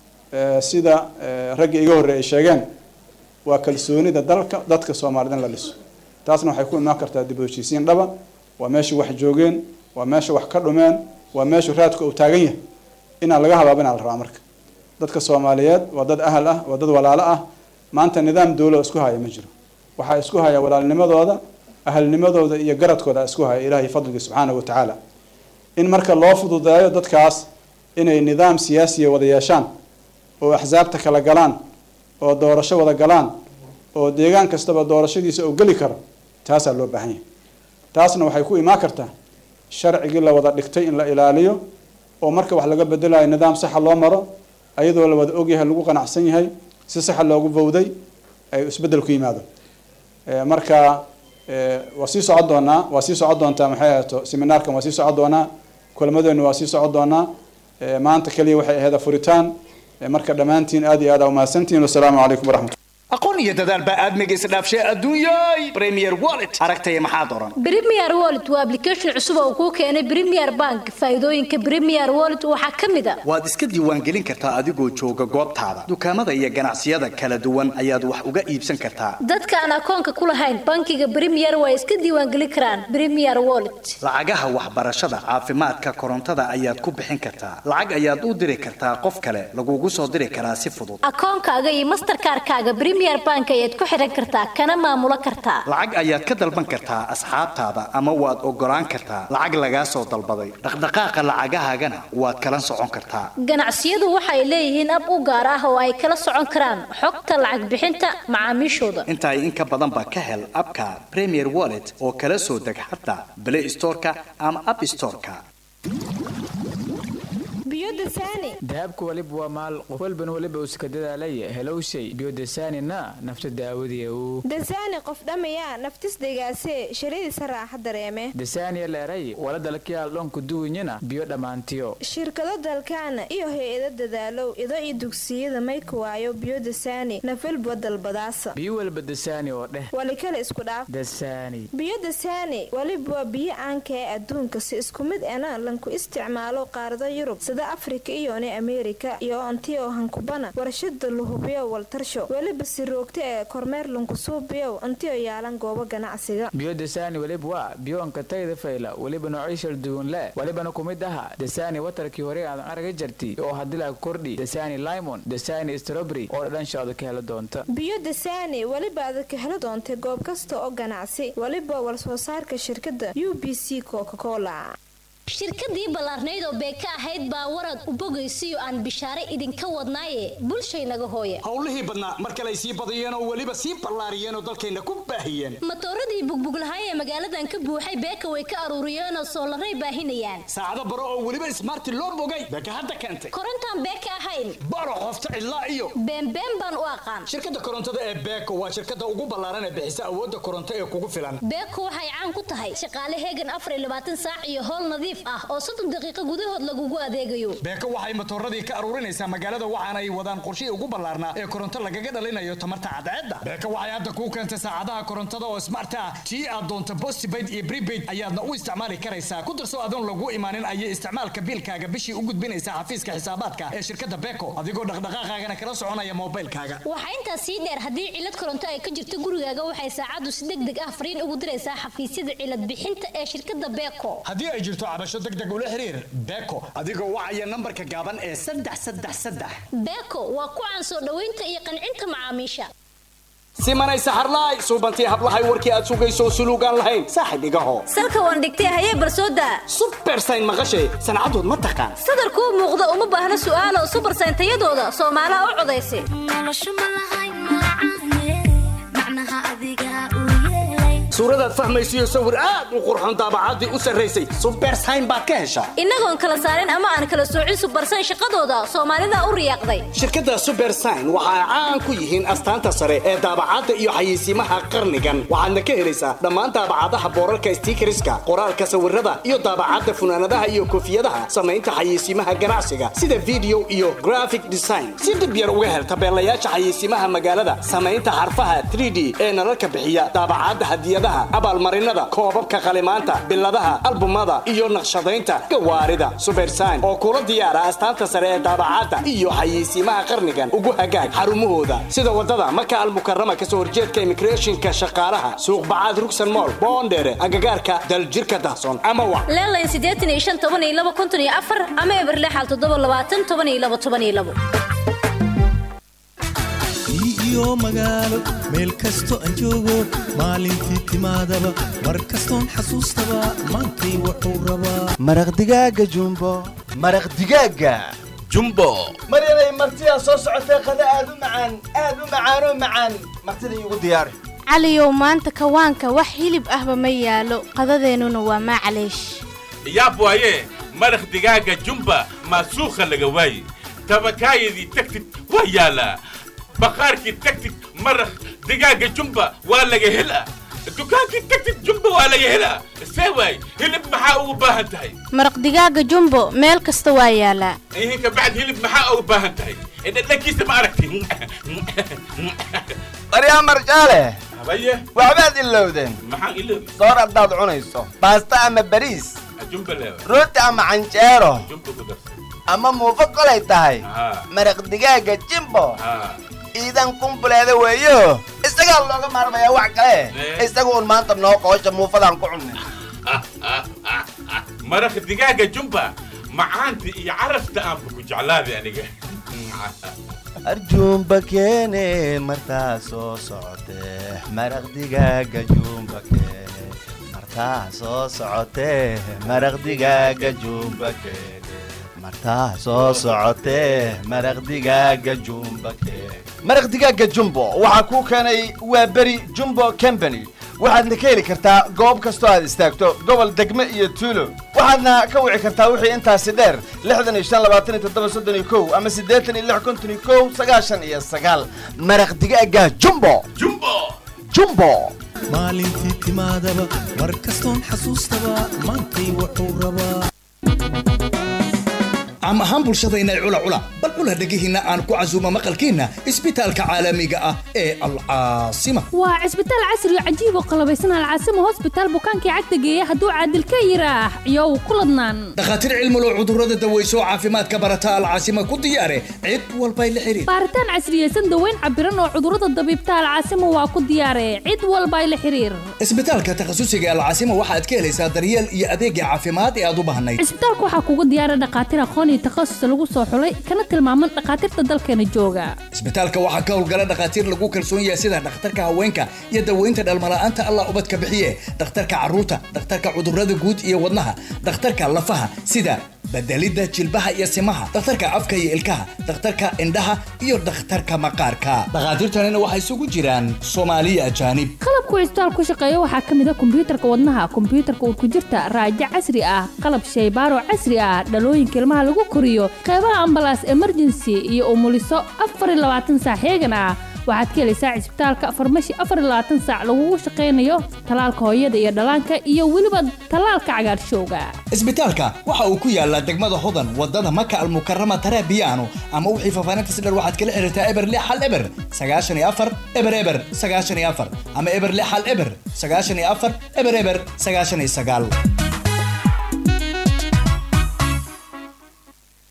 eh, sida eh, raggii iga horreeyay sheegeen waa kalsoonida dalka dadka soomaalida in la dhiso taasna waxay ku imaan kartaa dib u heshiisiin dhaba waa meesha wax joogeen waa meesha wax ka dhumeen waa meesha raadka uu taagan yahay inaan laga habaabinaa la rabaa marka dadka soomaaliyeed waa dad ahal ah waa dad walaalo ah maanta nidaam dowla oo isku haya ma jiro waxaa isku haya walaalnimadooda ahalnimadooda iyo garadkooda isku haya ilaahay fadliga subxaanahu wa tacaala in marka loo fududeeyo dadkaas inay nidaam siyaasiya wada yeeshaan oo axsaabta kala galaan oo doorasho wada galaan oo deegaan kastaba doorashadiisa oo geli karo taasaa loo baahan yahay taasna waxay ku imaan kartaa sharcigii la wada dhigtay in la ilaaliyo oo marka wax laga bedelayo nidaam saxa loo maro ayadoo la wada ogyahay lagu qanacsan yahay si saxa loogu bowday ay isbedel ku yimaado Eh, marka eh, waa sii socon doonaa waa sii socon doontaa maxay ahaato seminaarkan waa sii socon doonaa kulamadeenu waa sii socon doonaa Eh, maanta kaliya waxay ahayd furitaan Eh, marka dhammaantiin aad iyo aad aa umahadsantihiin wasalaamu calaykum waraxmat aqoon iyo dadaal baa aadmiga isdhaafshay adduunyay premier wallet aragtaya maxaad oran Premier Wallet waa application cusub oo kuu keenay Premier Bank. Faa'iidooyinka Premier Wallet waxaa ka mid ah waad iska diiwaangelin kartaa adigoo jooga goobtaada dukaamada iyo ganacsiyada kala duwan ayaad wax uga iibsan kartaa dadka aan akoonka ku lahayn bankiga Premier way iska diiwaangelin karaan Premier Wallet. lacagaha waxbarashada caafimaadka korontada ayaad ku bixin kartaa lacag ayaad u diri kartaa qof kale lagugu soo diri karaa si fudud Akoonkaaga iyo Mastercard-kaaga Premier Bank ayaad ku xiran kartaa kana maamulo kartaa. lacag ayaad ka dalban kartaa asxaabtaada ama waad ogolaan kartaa lacag lagaa soo dalbaday dhaqdhaqaaqa lacagahaagana waad kala socon kartaa Ganacsiyadu waxay leeyihiin ab u gaar ah oo ay kala socon karaan xogta lacag bixinta macaamiishooda. inta in ka badan ba ka hel abka premier wallet oo kala soo deg xataa play storeka ama app storeka biyodasani dahabku waliba waa maal qof walbana waliba uska dadaalaya helowshay biyodasaanina nafta daawadiya uu dasani qof dhamaya naftis degaase shiradiisa raaxa dareeme dasaaniya leeray wala dalkiyaal dhonku duwinyana biyo dhammaantiyo shirkado dalkaana iyo hay-ado dadaalow ido iyo dugsiyada mayka waayo biyodasani nafalba dalbadaasa biyo walba dasaani oo dheh wali kale isku dhaaf dasaani biyodasani waliba waa biyo caanka ee adduunka si isku mid ena lanku isticmaalo qaarada yurub sida afrika iyone ameerika iyo ontiyo hankubana warshada luhubiyo waltarsho weliba si roogta ee kormeer lankusuubiyow ontiyo yaalan goobo ganacsiga biyo dasaani waliba waa biyoonka tayda fayla waliba noocyashal duwan le walibana ku mid aha dasaani watarkii hore aadan araga jarti oo hadilaa kordhi dasaani limon dasaani strawberry oo dhadhanshaada ka hela doonta biyo dasani weliba aad ka heli doontay goob kasta oo ganacsi weliba walsoo saarka shirkadda u b c coca-cola shirkadii ballaarnayd oo beeka ahayd baa warad u bogaysiyo aan bishaare idinka wadnaaye bulshaynaga hooye howlihii badnaa mar kale ay sii badiyeen oo weliba sii ballaariyeen oo dalkayna ku baahiyeen matooradii bugbuglahay ee magaaladan ka buuxay beeka way ka aruuriyeenoo soolaray baahinayaan saacado baro oo weliba ismaarti loo bogay beeka hadda keentay korontaan beeka ahayn baro qofta cidlaa iyo beenbeen baan u aqaan shirkadda korontada ee beeko waa shirkadda ugu ballaaran ee bixisa awoodda koronto ee kugu filan beeko waxay caan ku tahay shaqaale heegan afar iyo labaatan saac iyo howl nadiif ah oo soddon daqiiqo gudahood lagugu adeegayo beeko waxay matooradii ka aruurinaysaa magaalada waxaana ay wadaan qorshihii ugu ballaarnaa ee koronto lagaga dhalinayo tamarta cadceedda beeko waxay hadda kuu keentay saacadaha korontada oo smart ah tii aad doonto postpaid iyo prepaid ayaadna u isticmaali karaysaa ku darso adoon lagu imaanin ayay isticmaalka biilkaaga bishii u gudbinaysaa xafiiska xisaabaadka ee shirkadda beeko adigoo dhaqdhaqaaqaagana kala soconaya moobilkaaga waxaa intaas sii dheer haddii cilad koronto ay ka jirto gurigaaga waxay saacaddu si deg deg ah fariin ugu diraysaa xafiisyada cilad bixinta ee shirkadda beeko haddii ay jirto cabasho deg deg ula xiriir beeko adigoo wacaya nambarka gaaban ee saddex saddex saddex beeko waa ku caan soo dhoweynta iyo qancinta macaamiisha simanay saxarlaay suubantii hablahay warkii aad sugayso suluugaan lahayn saaxib igaho salka waan dhigtay hayee barsooda subersayn maqashay sancadood ma taqaan sadarkuu muuqda uma baahna su'aalo subersayn tayadooda soomaalaha u codaysa suuradaad fahmaysiyo sawir aad u qurxoon daabacaddii u sarraysay subersayn baad ka heshaa innagoon kala saarin ama aan kala soocin subersayn shaqadooda soomaalida u riyaaqday shirkadda subersign waxa ay caan ku yihiin astaanta sare ee daabacadda iyo xayeysiimaha qarnigan waxaadna ka helaysaa dhammaan daabacadaha boorarka stiikariska qoraalka sawirada iyo daabacadda funaanadaha iyo koofiyadaha samaynta xayeysiimaha ganacsiga sida video iyo graphic design si dib yar uga hel tabeelayaasha xayeysiimaha magaalada samaynta xarfaha 3d ee nalalka bixiya daabacadda hadiyadaha abaalmarinada koobabka qalimaanta biladaha albumada iyo naqshadaynta gawaarida subersign oo kula diyaara astaanta sare ee daabacadda iyo xayeysiimaha qarnigan ugu hagaag xarumahooda sida wadada maka almukarama kasoo horjeedka immigrationka shaqaalaha suuq bacaad rugsan mool boondheere agagaarka daljirka dahsoon ama wac leelayn siddeetan iyo shan toban iyo laba konton iyo afar ama eberlexal toddoba labaatan toban iyo laba toban iyo labo iyo magaalo meel kasto aan joogo maalintii timaadaba mar kastoon xasuustaba maantay wuxuu rabaa maraq digaaga jumbo maraq digaaga jumbo maryanay martidaa soo socotee qada aad u macaan aad u macaanoo macaan martida iigu diyaari caliyow maanta kawaanka wax hilib ahba ma yaalo qadadeennuna waa maclaysh yaab waaye maraq digaaga jumba maasuukha laga waaye tabakaayadii tagtid waa yaalaa baqaarkii tagtid maraq digaaga jumba waa laga helaa dukaankii tagtid jumba waa laga helaa see waay hilib maxaa ugu baahan tahay maraq digaaga jumbo meel kasta waa yaalaa ihin ka bacd hilib maxaa ugu baahan tahay dhadhankiisa ma aragti maryaa marjaale habaye waxbaad ilowdeen maxaan iloobi soor haddaad cunayso baasta ama bariis jumba leewa rooti ama canjeero jumba ku darsa ama muufo kolay tahay haa maraq digaaga jimbo haa ciidan kumbuleeda weeyo isagaa looga maarmayaa wax kale Eh. isaga un maanta noo qoosha muufadaan ku cunnay maraq digaaga jumba macaanta iyo carafta aanba ku jeclaaday aniga arjuumba keene martaa soo socotee maraq digaaga juumba keene martaa soo socotee maraq digaaga juumba keene martaa soo socotee maraq digaaga juumba keene maraq digaaga jumbo waxaa kuu keenay waa beri jumbo company waxaadna ka heli kartaa goob kastoo aad istaagto gobol degme iyo tuulo waxaadna ka wici kartaa wixii intaasi dheer lixdan iyo shan labaatan iyo toddoba soddon iyo kow ama siddeetan iyo lix konton iyo kow sagaashan iyo sagaal maraq digaaga jumbo jumbo jumbo maalintii timaadaba mar kastoon xasuustaba maantay wuxuu rabaa caam ahaan bulshadayna cula cula bal cula dhegihiinna aan ku casuumo maqalkiinna isbitaalka caalamiga ah ee alcaasima waa cisbitaal casri oo cajiib oo qalabaysan alcaasimo hosbitaal bukaankii cagta geeya hadduu caadil ka yiraax iyow ku ladnaan dhakhaatiir cilmulow cudurrada daweyso oo caafimaadka barata alcaasima ku diyaare cid walbay la xiriir baaritaan casriyeysan daweyn cabiran oo cudurrada dabiibta alcaasimo waa ku diyaare cid walba la xiriir isbitaalka takhasusiga alcaasima waxaad ka helaysaa daryeel iyo adeegga caafimaad ee aad u baahnayd cisbitaalka waxaa kugu diyaara dhakhaatiir aqoon iyo takhasus lagu soo xulay kana tilmaaman dhakhaatiirta dalkeena jooga isbitaalka waxaa ka howlgala dhakhaatiir lagu kalsoon yahay sida dhakhtarka haweenka iyo daweynta dhalmala'aanta allah ubadka bixiye dhakhtarka carruurta dhakhtarka cudurrada guud iyo wadnaha dhakhtarka lafaha sida bedelidda jilbaha iyo simaha dhakhtarka afka iyo ilkaha dhakhtarka indhaha iyo dhakhtarka maqaarka dhakhaatiirtanina waxay isugu jiraan soomaaliya ajaanib qalabku cisbitaal ku shaqeeya waxaa ka mid a kombiyuutarka wadnaha kombiyuutarka urkujirta raajo casri ah qalab shaybaaro casri ah dhalooyinka ilmaha lagu koriyo qeybaha ambalaas emergency iyo umuliso afar iyo labaatan saac heegan ah waxaad ka helaysaa cisbitaalka farmashi afar iyo labaatan saac lagugu shaqaynayo talaalka hooyada iyo dhallaanka iyo weliba talaalka cagaarshowga isbitaalka waxa uu ku yaalaa degmada hodan wadada maka almukarama tarabiyaano ama wixii faafaahinta dheer waxaad kala xiriirtaa eber lix hal eber sagaashan iyo afar eber eber sagaashan iyo afar ama eber lix hal eber sagaashan iyo afar eber eber sagaashan iyo sagaal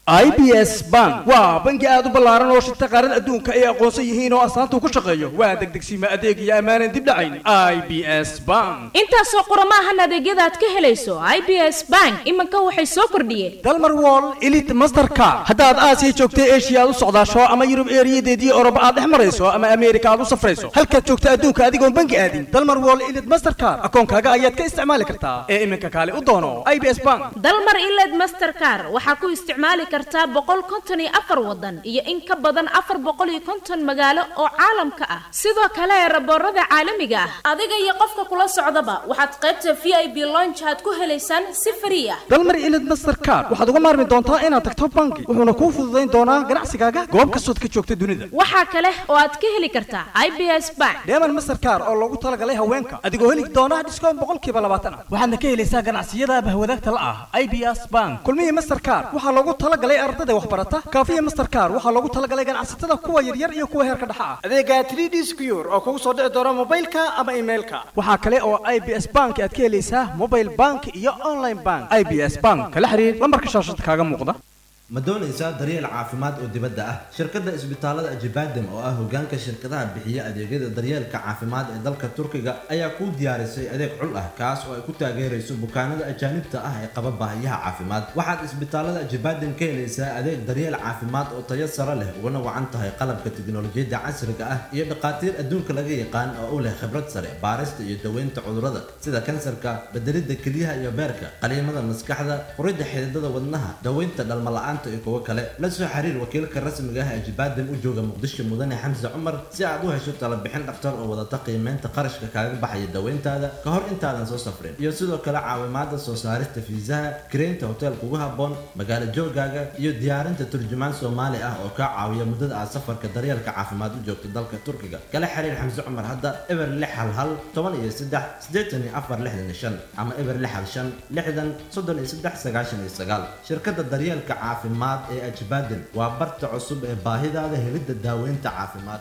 i b s bank waa bangi aad u ballaaran oo shirta qaarada adduunka ay aqoonsan yihiin oo astaanta ku shaqeeyo waa degdegsiima adeeg iyo ammaanan dib dhacayn i b s bank intaasoo qoromaahan adeegyada aad ka helayso i b s bank iminka waxay soo kordhiyeen dalmar wall elite mastercard haddaad aasiya joogtay eshiya aad u socdaasho ama yurub eeriyadeedii oroba aad dhex marayso ama ameerika aad u safrayso halkaad joogta adduunka adigoon bangi aadin dalmar wall elite mastercard akoonkaaga ayaad ka isticmaali kartaa ee iminka kaale u doono i b s bank dalmar iled mastercar waxaa ku isticmaali kartaa boqol konton iyo afar wadan iyo in ka badan afar boqol iyo konton magaalo oo caalamka ah sidoo kale raboorada caalamiga ah adiga iyo qofka kula socdaba waxaad qaybta v i b lonch aad ku helaysaan si frii ah dalmar elite mastercard waxaad uga maarmi doontaa inaad tagto bangi wuxuuna kuu fududayn doonaa ganacsigaaga goob kastood ka joogta dunida waxaa kale oo aad ka heli kartaa i b s bank deeman mastercard oo loogu talagalay haweenka adigoo heli doona dhiskoon boqolkiiba labaatan ah waxaadna ka helaysaa ganacsiyada bahwadaagta la ah i b s bank kulmihii mastercard waxaa loogu talagalay ardada waxbarata kaafiya mastercard waxaa loogu talagalay ganacsatada kuwa yaryar iyo kuwa heerka dhexa ah adeega 3d secure oo kugu soo dhici doona mobilka ama emailka waxaa kale oo i b s bank aad ka helaysaa mobile bank iyo online bank i b s bank kala xiriir lambarka shaashada kaaga muuqda ma doonaysaa daryeel caafimaad oo dibadda ah shirkadda isbitaalada ajibadem oo ah hogaanka shirkadaha bixiya adeegyada daryeelka caafimaad ee dalka turkiga ayaa kuu diyaarisay adeeg cul ah kaas oo ay ku taageerayso bukaanada ajaanibta ah ee qaba baahiyaha caafimaad waxaad isbitaalada ajibadem ka helaysaa adeeg daryeel caafimaad oo tayo sare leh uguna wacan tahay qalabka tiknolojiyadda casriga ah iyo dhakhaatiir adduunka laga yaqaan oo u leh khibrad sare baarista iyo daweynta cudurrada sida kansarka bedelidda kelyaha iyo beerka qaliimada maskaxda furidda xididada wadnaha daweynta dhalmala'aan iyo kuwo kale la soo xiriir wakiilka rasmiga ah ee jibaadam u jooga muqdisho mudane xamse cumar si aad u hesho talabixin dhakhtar oo wadata qiimeynta qarashka kaaga baxaya daweyntaada ka hor intaadan soo safrin iyo sidoo kale caawimaada soo saarista fiisaha kireynta hotel kugu habboon magaalo joogaaga iyo diyaarinta turjumaan soomaali ah oo kaa caawiya muddada aad safarka daryeelka caafimaad u joogto dalka turkiga kala xiriir xamse cumar hadda eber lix hal hal toban iyo saddex siddeetan iyo afar lixdan iyo shan ama eber lix hal shan lixdan soddon iyo saddex sagaashan iyo sagaal shirkadda daryeelka caafimaad caafimaad ee ajbaaden waa barta cusub ee baahidaada helidda daaweynta caafimaad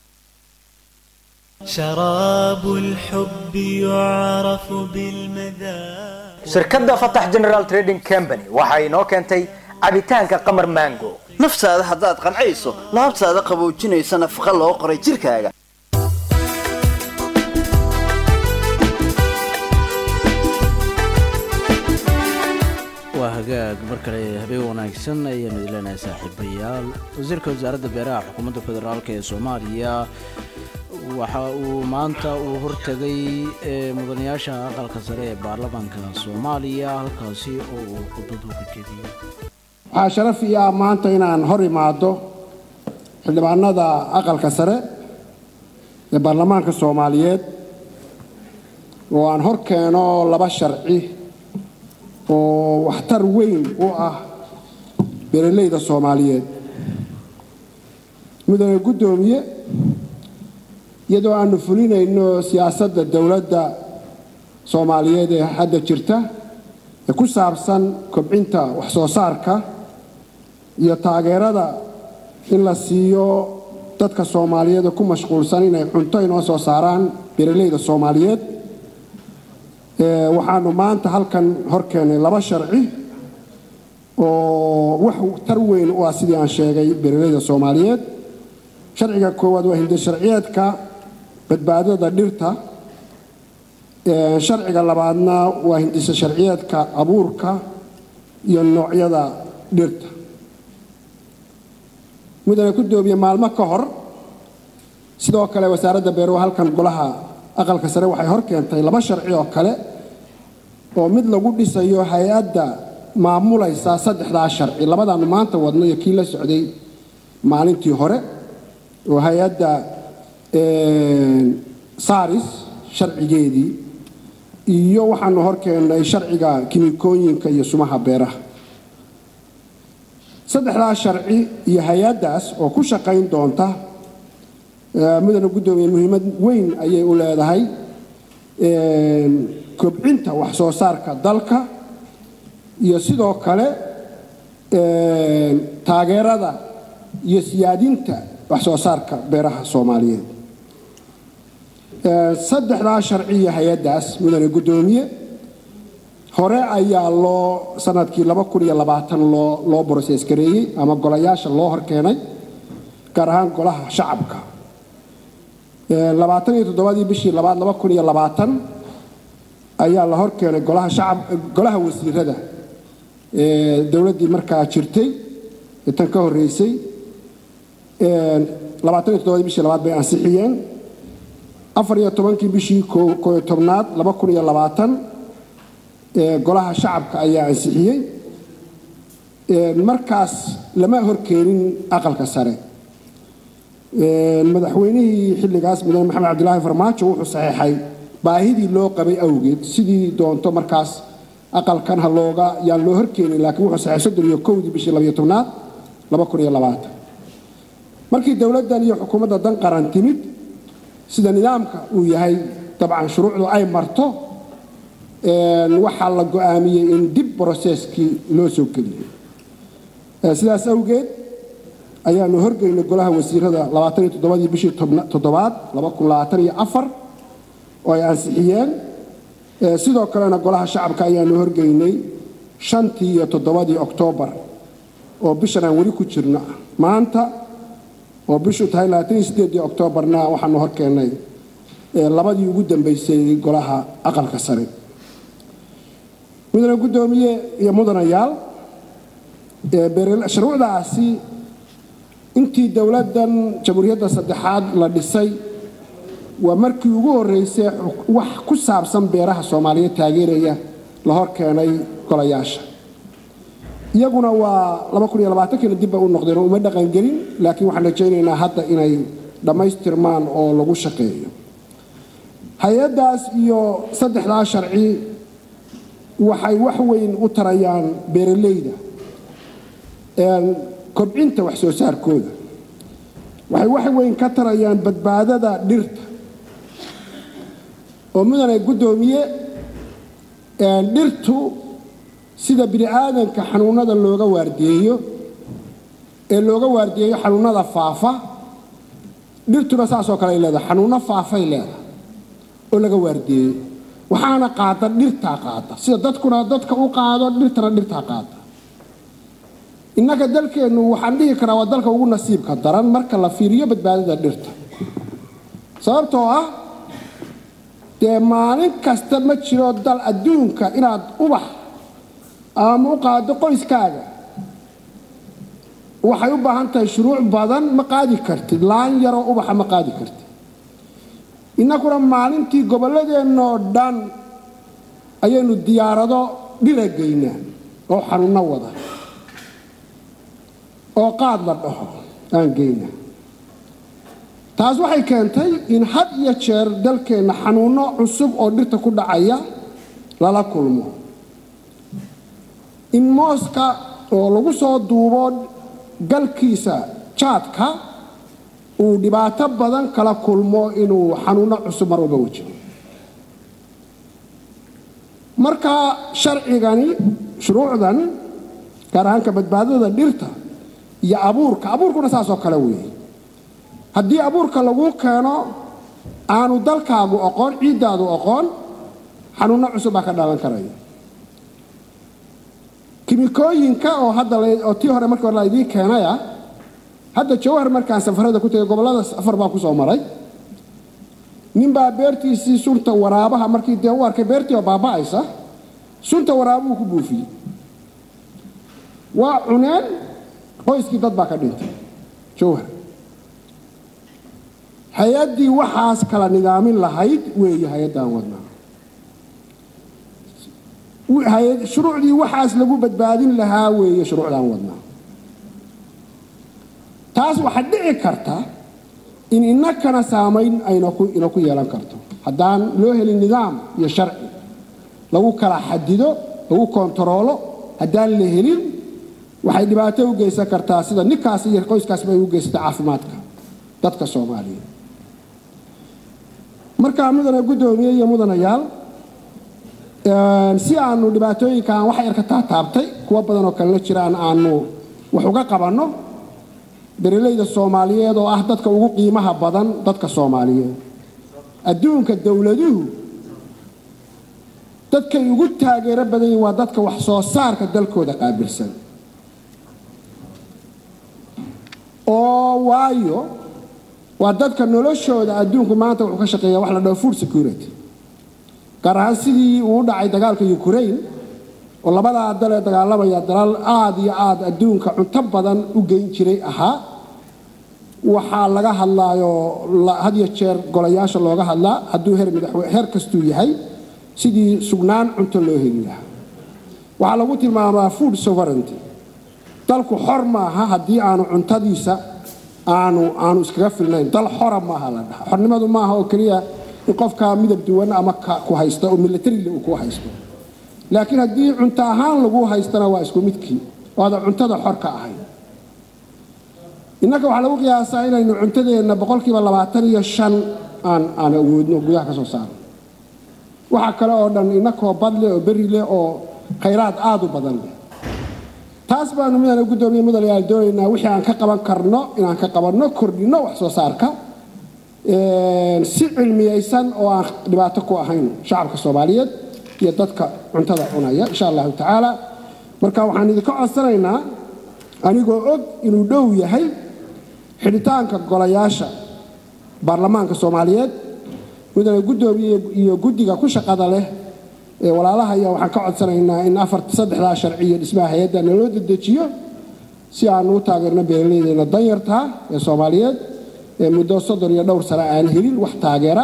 شراب الحب يعرف بالمذاق shirkadda fatax general trading company waxa inoo keentay cabitaanka qamar mango naftaada haddaad qancayso laabtaada qaboojinaysa nafaqa loo qoray jirkaaga waa hagaag mar kale habeen wanaagsan ayaanu idileenahay saaxiibayaal wasiirka wasaaradda beeraha xukuumadda federaalk ee soomaaliya waxa uu maanta uu hortegay mudanayaasha aqalka sare ee baarlamaanka soomaaliya halkaasi oo uu khudbad uga jeediyey waxaa sharaf ii ah maanta inaan hor imaado xildhibaanada aqalka sare ee baarlamaanka soomaaliyeed oo aan hor keeno laba sharci oo waxtar weyn u ah beeralayda soomaaliyeed mudane guddoomiye iyadoo aanu fulinayno siyaasadda dowladda soomaaliyeed ee hadda jirta ee ku saabsan kobcinta wax soo saarka iyo taageerada in la siiyo dadka soomaaliyeed ee ku mashquulsan inay cunto inoo soo saaraan beeralayda soomaaliyeed waxaanu maanta halkan hor keennay laba sharci oo wax tar weyn u ah sidii aan sheegay beeralayda soomaaliyeed sharciga koowaad waa hindi sharciyeedka badbaadada dhirta sharciga labaadna waa hindisa sharciyeedka abuurka iyo noocyada dhirta mudane guddoomiye maalmo ka hor sidoo kale wasaaradda beeruhu halkan golaha aqalka sare waxay hor keentay laba sharci oo kale oo mid lagu dhisayo hay-adda maamulaysa saddexdaa sharci labadaanu maanta wadno iyo kii la socday maalintii hore oo hay-adda saris sharcigeedii iyo waxaanu hor keennay sharciga kimikooyinka iyo sumaha beeraha saddexdaa sharci iyo hay-addaas oo ku shaqayn doonta mudane guddoomiye muhiimad weyn ayay u leedahay kobcinta wax soo saarka dalka iyo sidoo kale taageerada iyo siyaadinta wax soo saarka beeraha soomaaliyeed saddexdaa sharci iyo hay-addaas mudane guddoomiye hore ayaa loo sanadkii laba kun iyo labaatan loo loo broses gareeyey ama golayaasha loo horkeenay gaar ahaan golaha shacabka labaatan iyo toddobadii bishii labaad laba kun iyo labaatan ayaa la horkeenay golaha shacab golaha wasiirada ee dowladdii markaa jirtay ee tan ka horreysay labaatan iyo toddobadii bishii labaad bay ansixiyeen afar iyo tobankii bishii koo iyo tobnaad laba kun iyo labaatan golaha shacabka ayaa ansixiyey markaas lama horkeenin aqalka sare madaxweynihii xilligaas mudane maxamed cabdilaahi farmaajo wuxuu saxeexay baahidii loo qabay awgeed sidii doonto markaas aqalkan ha looga yaan loo horkeenin laakiin wuxuu saxeexay soddon iyo kowdii bishii labayo tobnaad laba kun iyo labaatan markii dowladdan iyo xukuumadda dan qaran timid sida nidaamka uu yahay dabcan shuruucdu ay marto waxaa la go'aamiyey in dib broseskii loo soo geliyey sidaas awgeed ayaanu horgeynay golaha wasiirada labaatan iyo toddobadii bishii toddobaad laba kun labaatan iyo afar oo ay ansixiyeen sidoo kalena golaha shacabka ayaanu horgeynay shantii iyo toddobadii oktoobar oo bishan aan weli ku jirno maanta oo bishu tahay labaatan iyo sideedii oktoobarna waxaanu horkeennay labadii ugu dambeysay golaha aqalka sare mudane guddoomiye iyo mudanayaal shuruucdaasi intii dowladdan jamhuuriyadda saddexaad la dhisay waa markii ugu horreysay wax ku saabsan beeraha soomaaliyeed taageeraya la hor keenay golayaasha iyaguna waa kiina dibba u noqdeen oo uma dhaqangelin laakiin waxaan rajaynaynaa hadda inay dhammaystirmaan oo lagu shaqeeyo hay-addaas iyo saddexdaa sharci waxay wax weyn u tarayaan beeralayda kobcinta wax soo saarkooda waxay wax weyn ka tarayaan badbaadada dhirta oo mudane guddoomiye dhirtu sida bini aadanka xanuunada looga waardiyeeyo ee looga waardiyeeyo xanuunada faafa dhirtuna saasoo kale ay leedahay xanuunno faafay leedahay oo laga waardiyeeyo waxaana qaada dhirtaa qaada sida dadkuna dadka u qaado dhirtana dhirtaa qaada innaka dalkeennu waxaan dhihi karaa waa dalka ugu nasiibka daran marka la fiiriyo badbaadada dhirta sababtoo ah dee maalin kasta ma jiro dal adduunka inaad ubax ama u qaado qoyskaaga waxay u baahan tahay shuruuc badan ma qaadi kartid laan yaroo ubaxa ma qaadi kartid innakuna maalintii gobolladeennaoo dhan ayaynu diyaarado dhira geynaa oo xanuunno wada oo qaad la dhaho aan geynaa taas waxay keentay in had iyo jeer dalkeenna xanuunno cusub oo dhirta ku dhacaya lala kulmo in mooska oo lagu soo duubo galkiisa jaadka uu dhibaato badan kala kulmo inuu xanuunno cusub mar walba wajiho marka sharcigani shuruucdan gaar ahaanka badbaadada dhirta iyo abuurka abuurkuna saasoo kale weeye haddii abuurka lagu keeno aanu dalkaagu oqoon ciiddaadu oqoon xanuunno cusub baa ka dhalan karaya kimikooyinka oo hadda oo tii hore markii hore la idiin keenaya hadda jawhar markaan safarada ku tegay gobollada safar baan ku soo maray ninbaa beertiisii sunta waraabaha markii dee u arkay beertii oo baaba'aysa sunta waraabuhu ku buufiyey waa cuneen qoyskii dad baa ka dhintay jawhar hay-addii waxaas kala nidaamin lahayd weeye hay-addaan wadnaa shuruucdii waxaas lagu badbaadin lahaa weeye shuruucdaan wadnaa taas waxaa dhici karta in innakana saamayn ayna ku yeelan karto haddaan loo helin nidaam iyo sharci lagu kala xadido lagu kontaroolo haddaan la helin waxay dhibaato u geysan kartaa sida ninkaas iyo qoyskaasba ay u geysata caafimaadka dadka soomaaliyeed markaa mudane guddoomiye iyo mudanayaal si aanu dhibaatooyinkan wax yar ka taataabtay kuwo badan oo kalena jiraan aanu wax uga qabanno beeralayda soomaaliyeed oo ah dadka ugu qiimaha badan dadka soomaaliyeed adduunka dowladuhu dadkay ugu taageero badan yihiin waa dadka wax soo saarka dalkooda qaabilsan oo waayo waa dadka noloshooda adduunku maanta wuxuu ka shaqeeya wax la dhaho food security gaar ahaan sidii uu u dhacay dagaalka ukraine oo labadaa dal ee dagaalamaya dalal aada iyo aada adduunka cunto badan u geyn jiray ahaa waxaa laga hadlaayo had iyo jeer golayaasha looga hadlaa hadduu heer madaxweyne heer kastuu yahay sidii sugnaan cunto loo heli lahaa waxaa lagu tilmaamaa food sovereignty dalku xor maaha haddii aanu cuntadiisa aanu aanu iskaga filnayn dal xora maaha la dhaha xornimadu maaha oo keliya in qofka midab duwan ama ku haysta oo militarile uu ku haysto laakiin haddii cunto ahaan lagu haystana waa isku midkii waada cuntada xor ka ahayn innaka waxaa lagu qiyaasaa inaynu cuntadeenna boqolkiiba labaatan iyo shan aan aan awoodno gudaha ka soo saarno waxaa kale oo dhan innakoo badleh oo berri leh oo khayraad aada u badan leh taas baanu midaan guddoomiye mudanayaal doonaynaa wixii aan ka qaban karno inaan ka qabanno kordhinno wax soo saarka si cilmiyeysan oo aan dhibaato ku ahayn shacabka soomaaliyeed iyo dadka cuntada cunaya insha allahu tacaala marka waxaan idinka codsanaynaa anigoo og inuu dhow yahay xidhitaanka golayaasha baarlamaanka soomaaliyeed mudane guddoomiye iyo guddiga ku shaqada leh ee walaalahaya waxaan ka codsanaynaa in afar saddexdaa sharci iyo dhismaha hay-adda naloo dedejiyo si aan u taageerno beeraleydeena danyartaa ee soomaaliyeed ee muddo soddon iyo dhowr sano aan helin wax taageera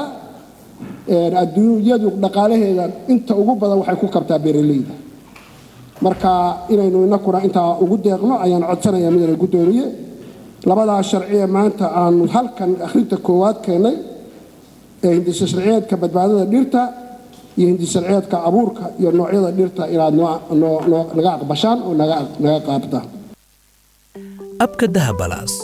adduunyadu dhaqaalaheeda inta ugu badan waxay ku kabtaa beeraleyda marka inaynu inakuna intaa ugu deeqno ayaan codsanayaa midana guddoomiye labadaa sharci ee maanta aanu halkan akhrinta koowaad keennay ee hindisa sharciyeedka badbaadada dhirta iyo hindisa sharciyeedka abuurka iyo noocyada dhirta inaad naga aqbashaan oo naga qaabtaan abka dahabalaas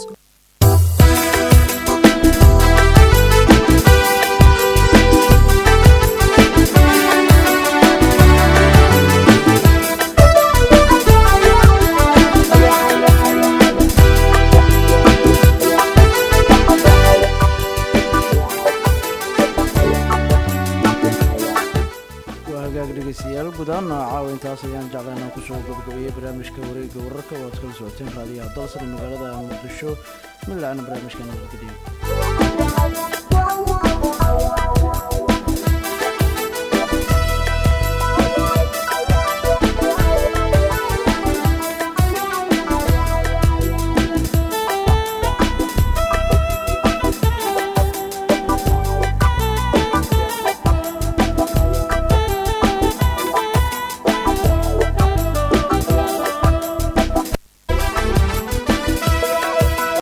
dhegeystayaal gudahaan caawa intaas ayaan jeclaa inaan kusoo gabagabeeyey barnaamijka wareegga wararka oo aad kala socoteen raadiyaha dalsan magaalada muqdisho midlacna barnaamijka nabadgeliyo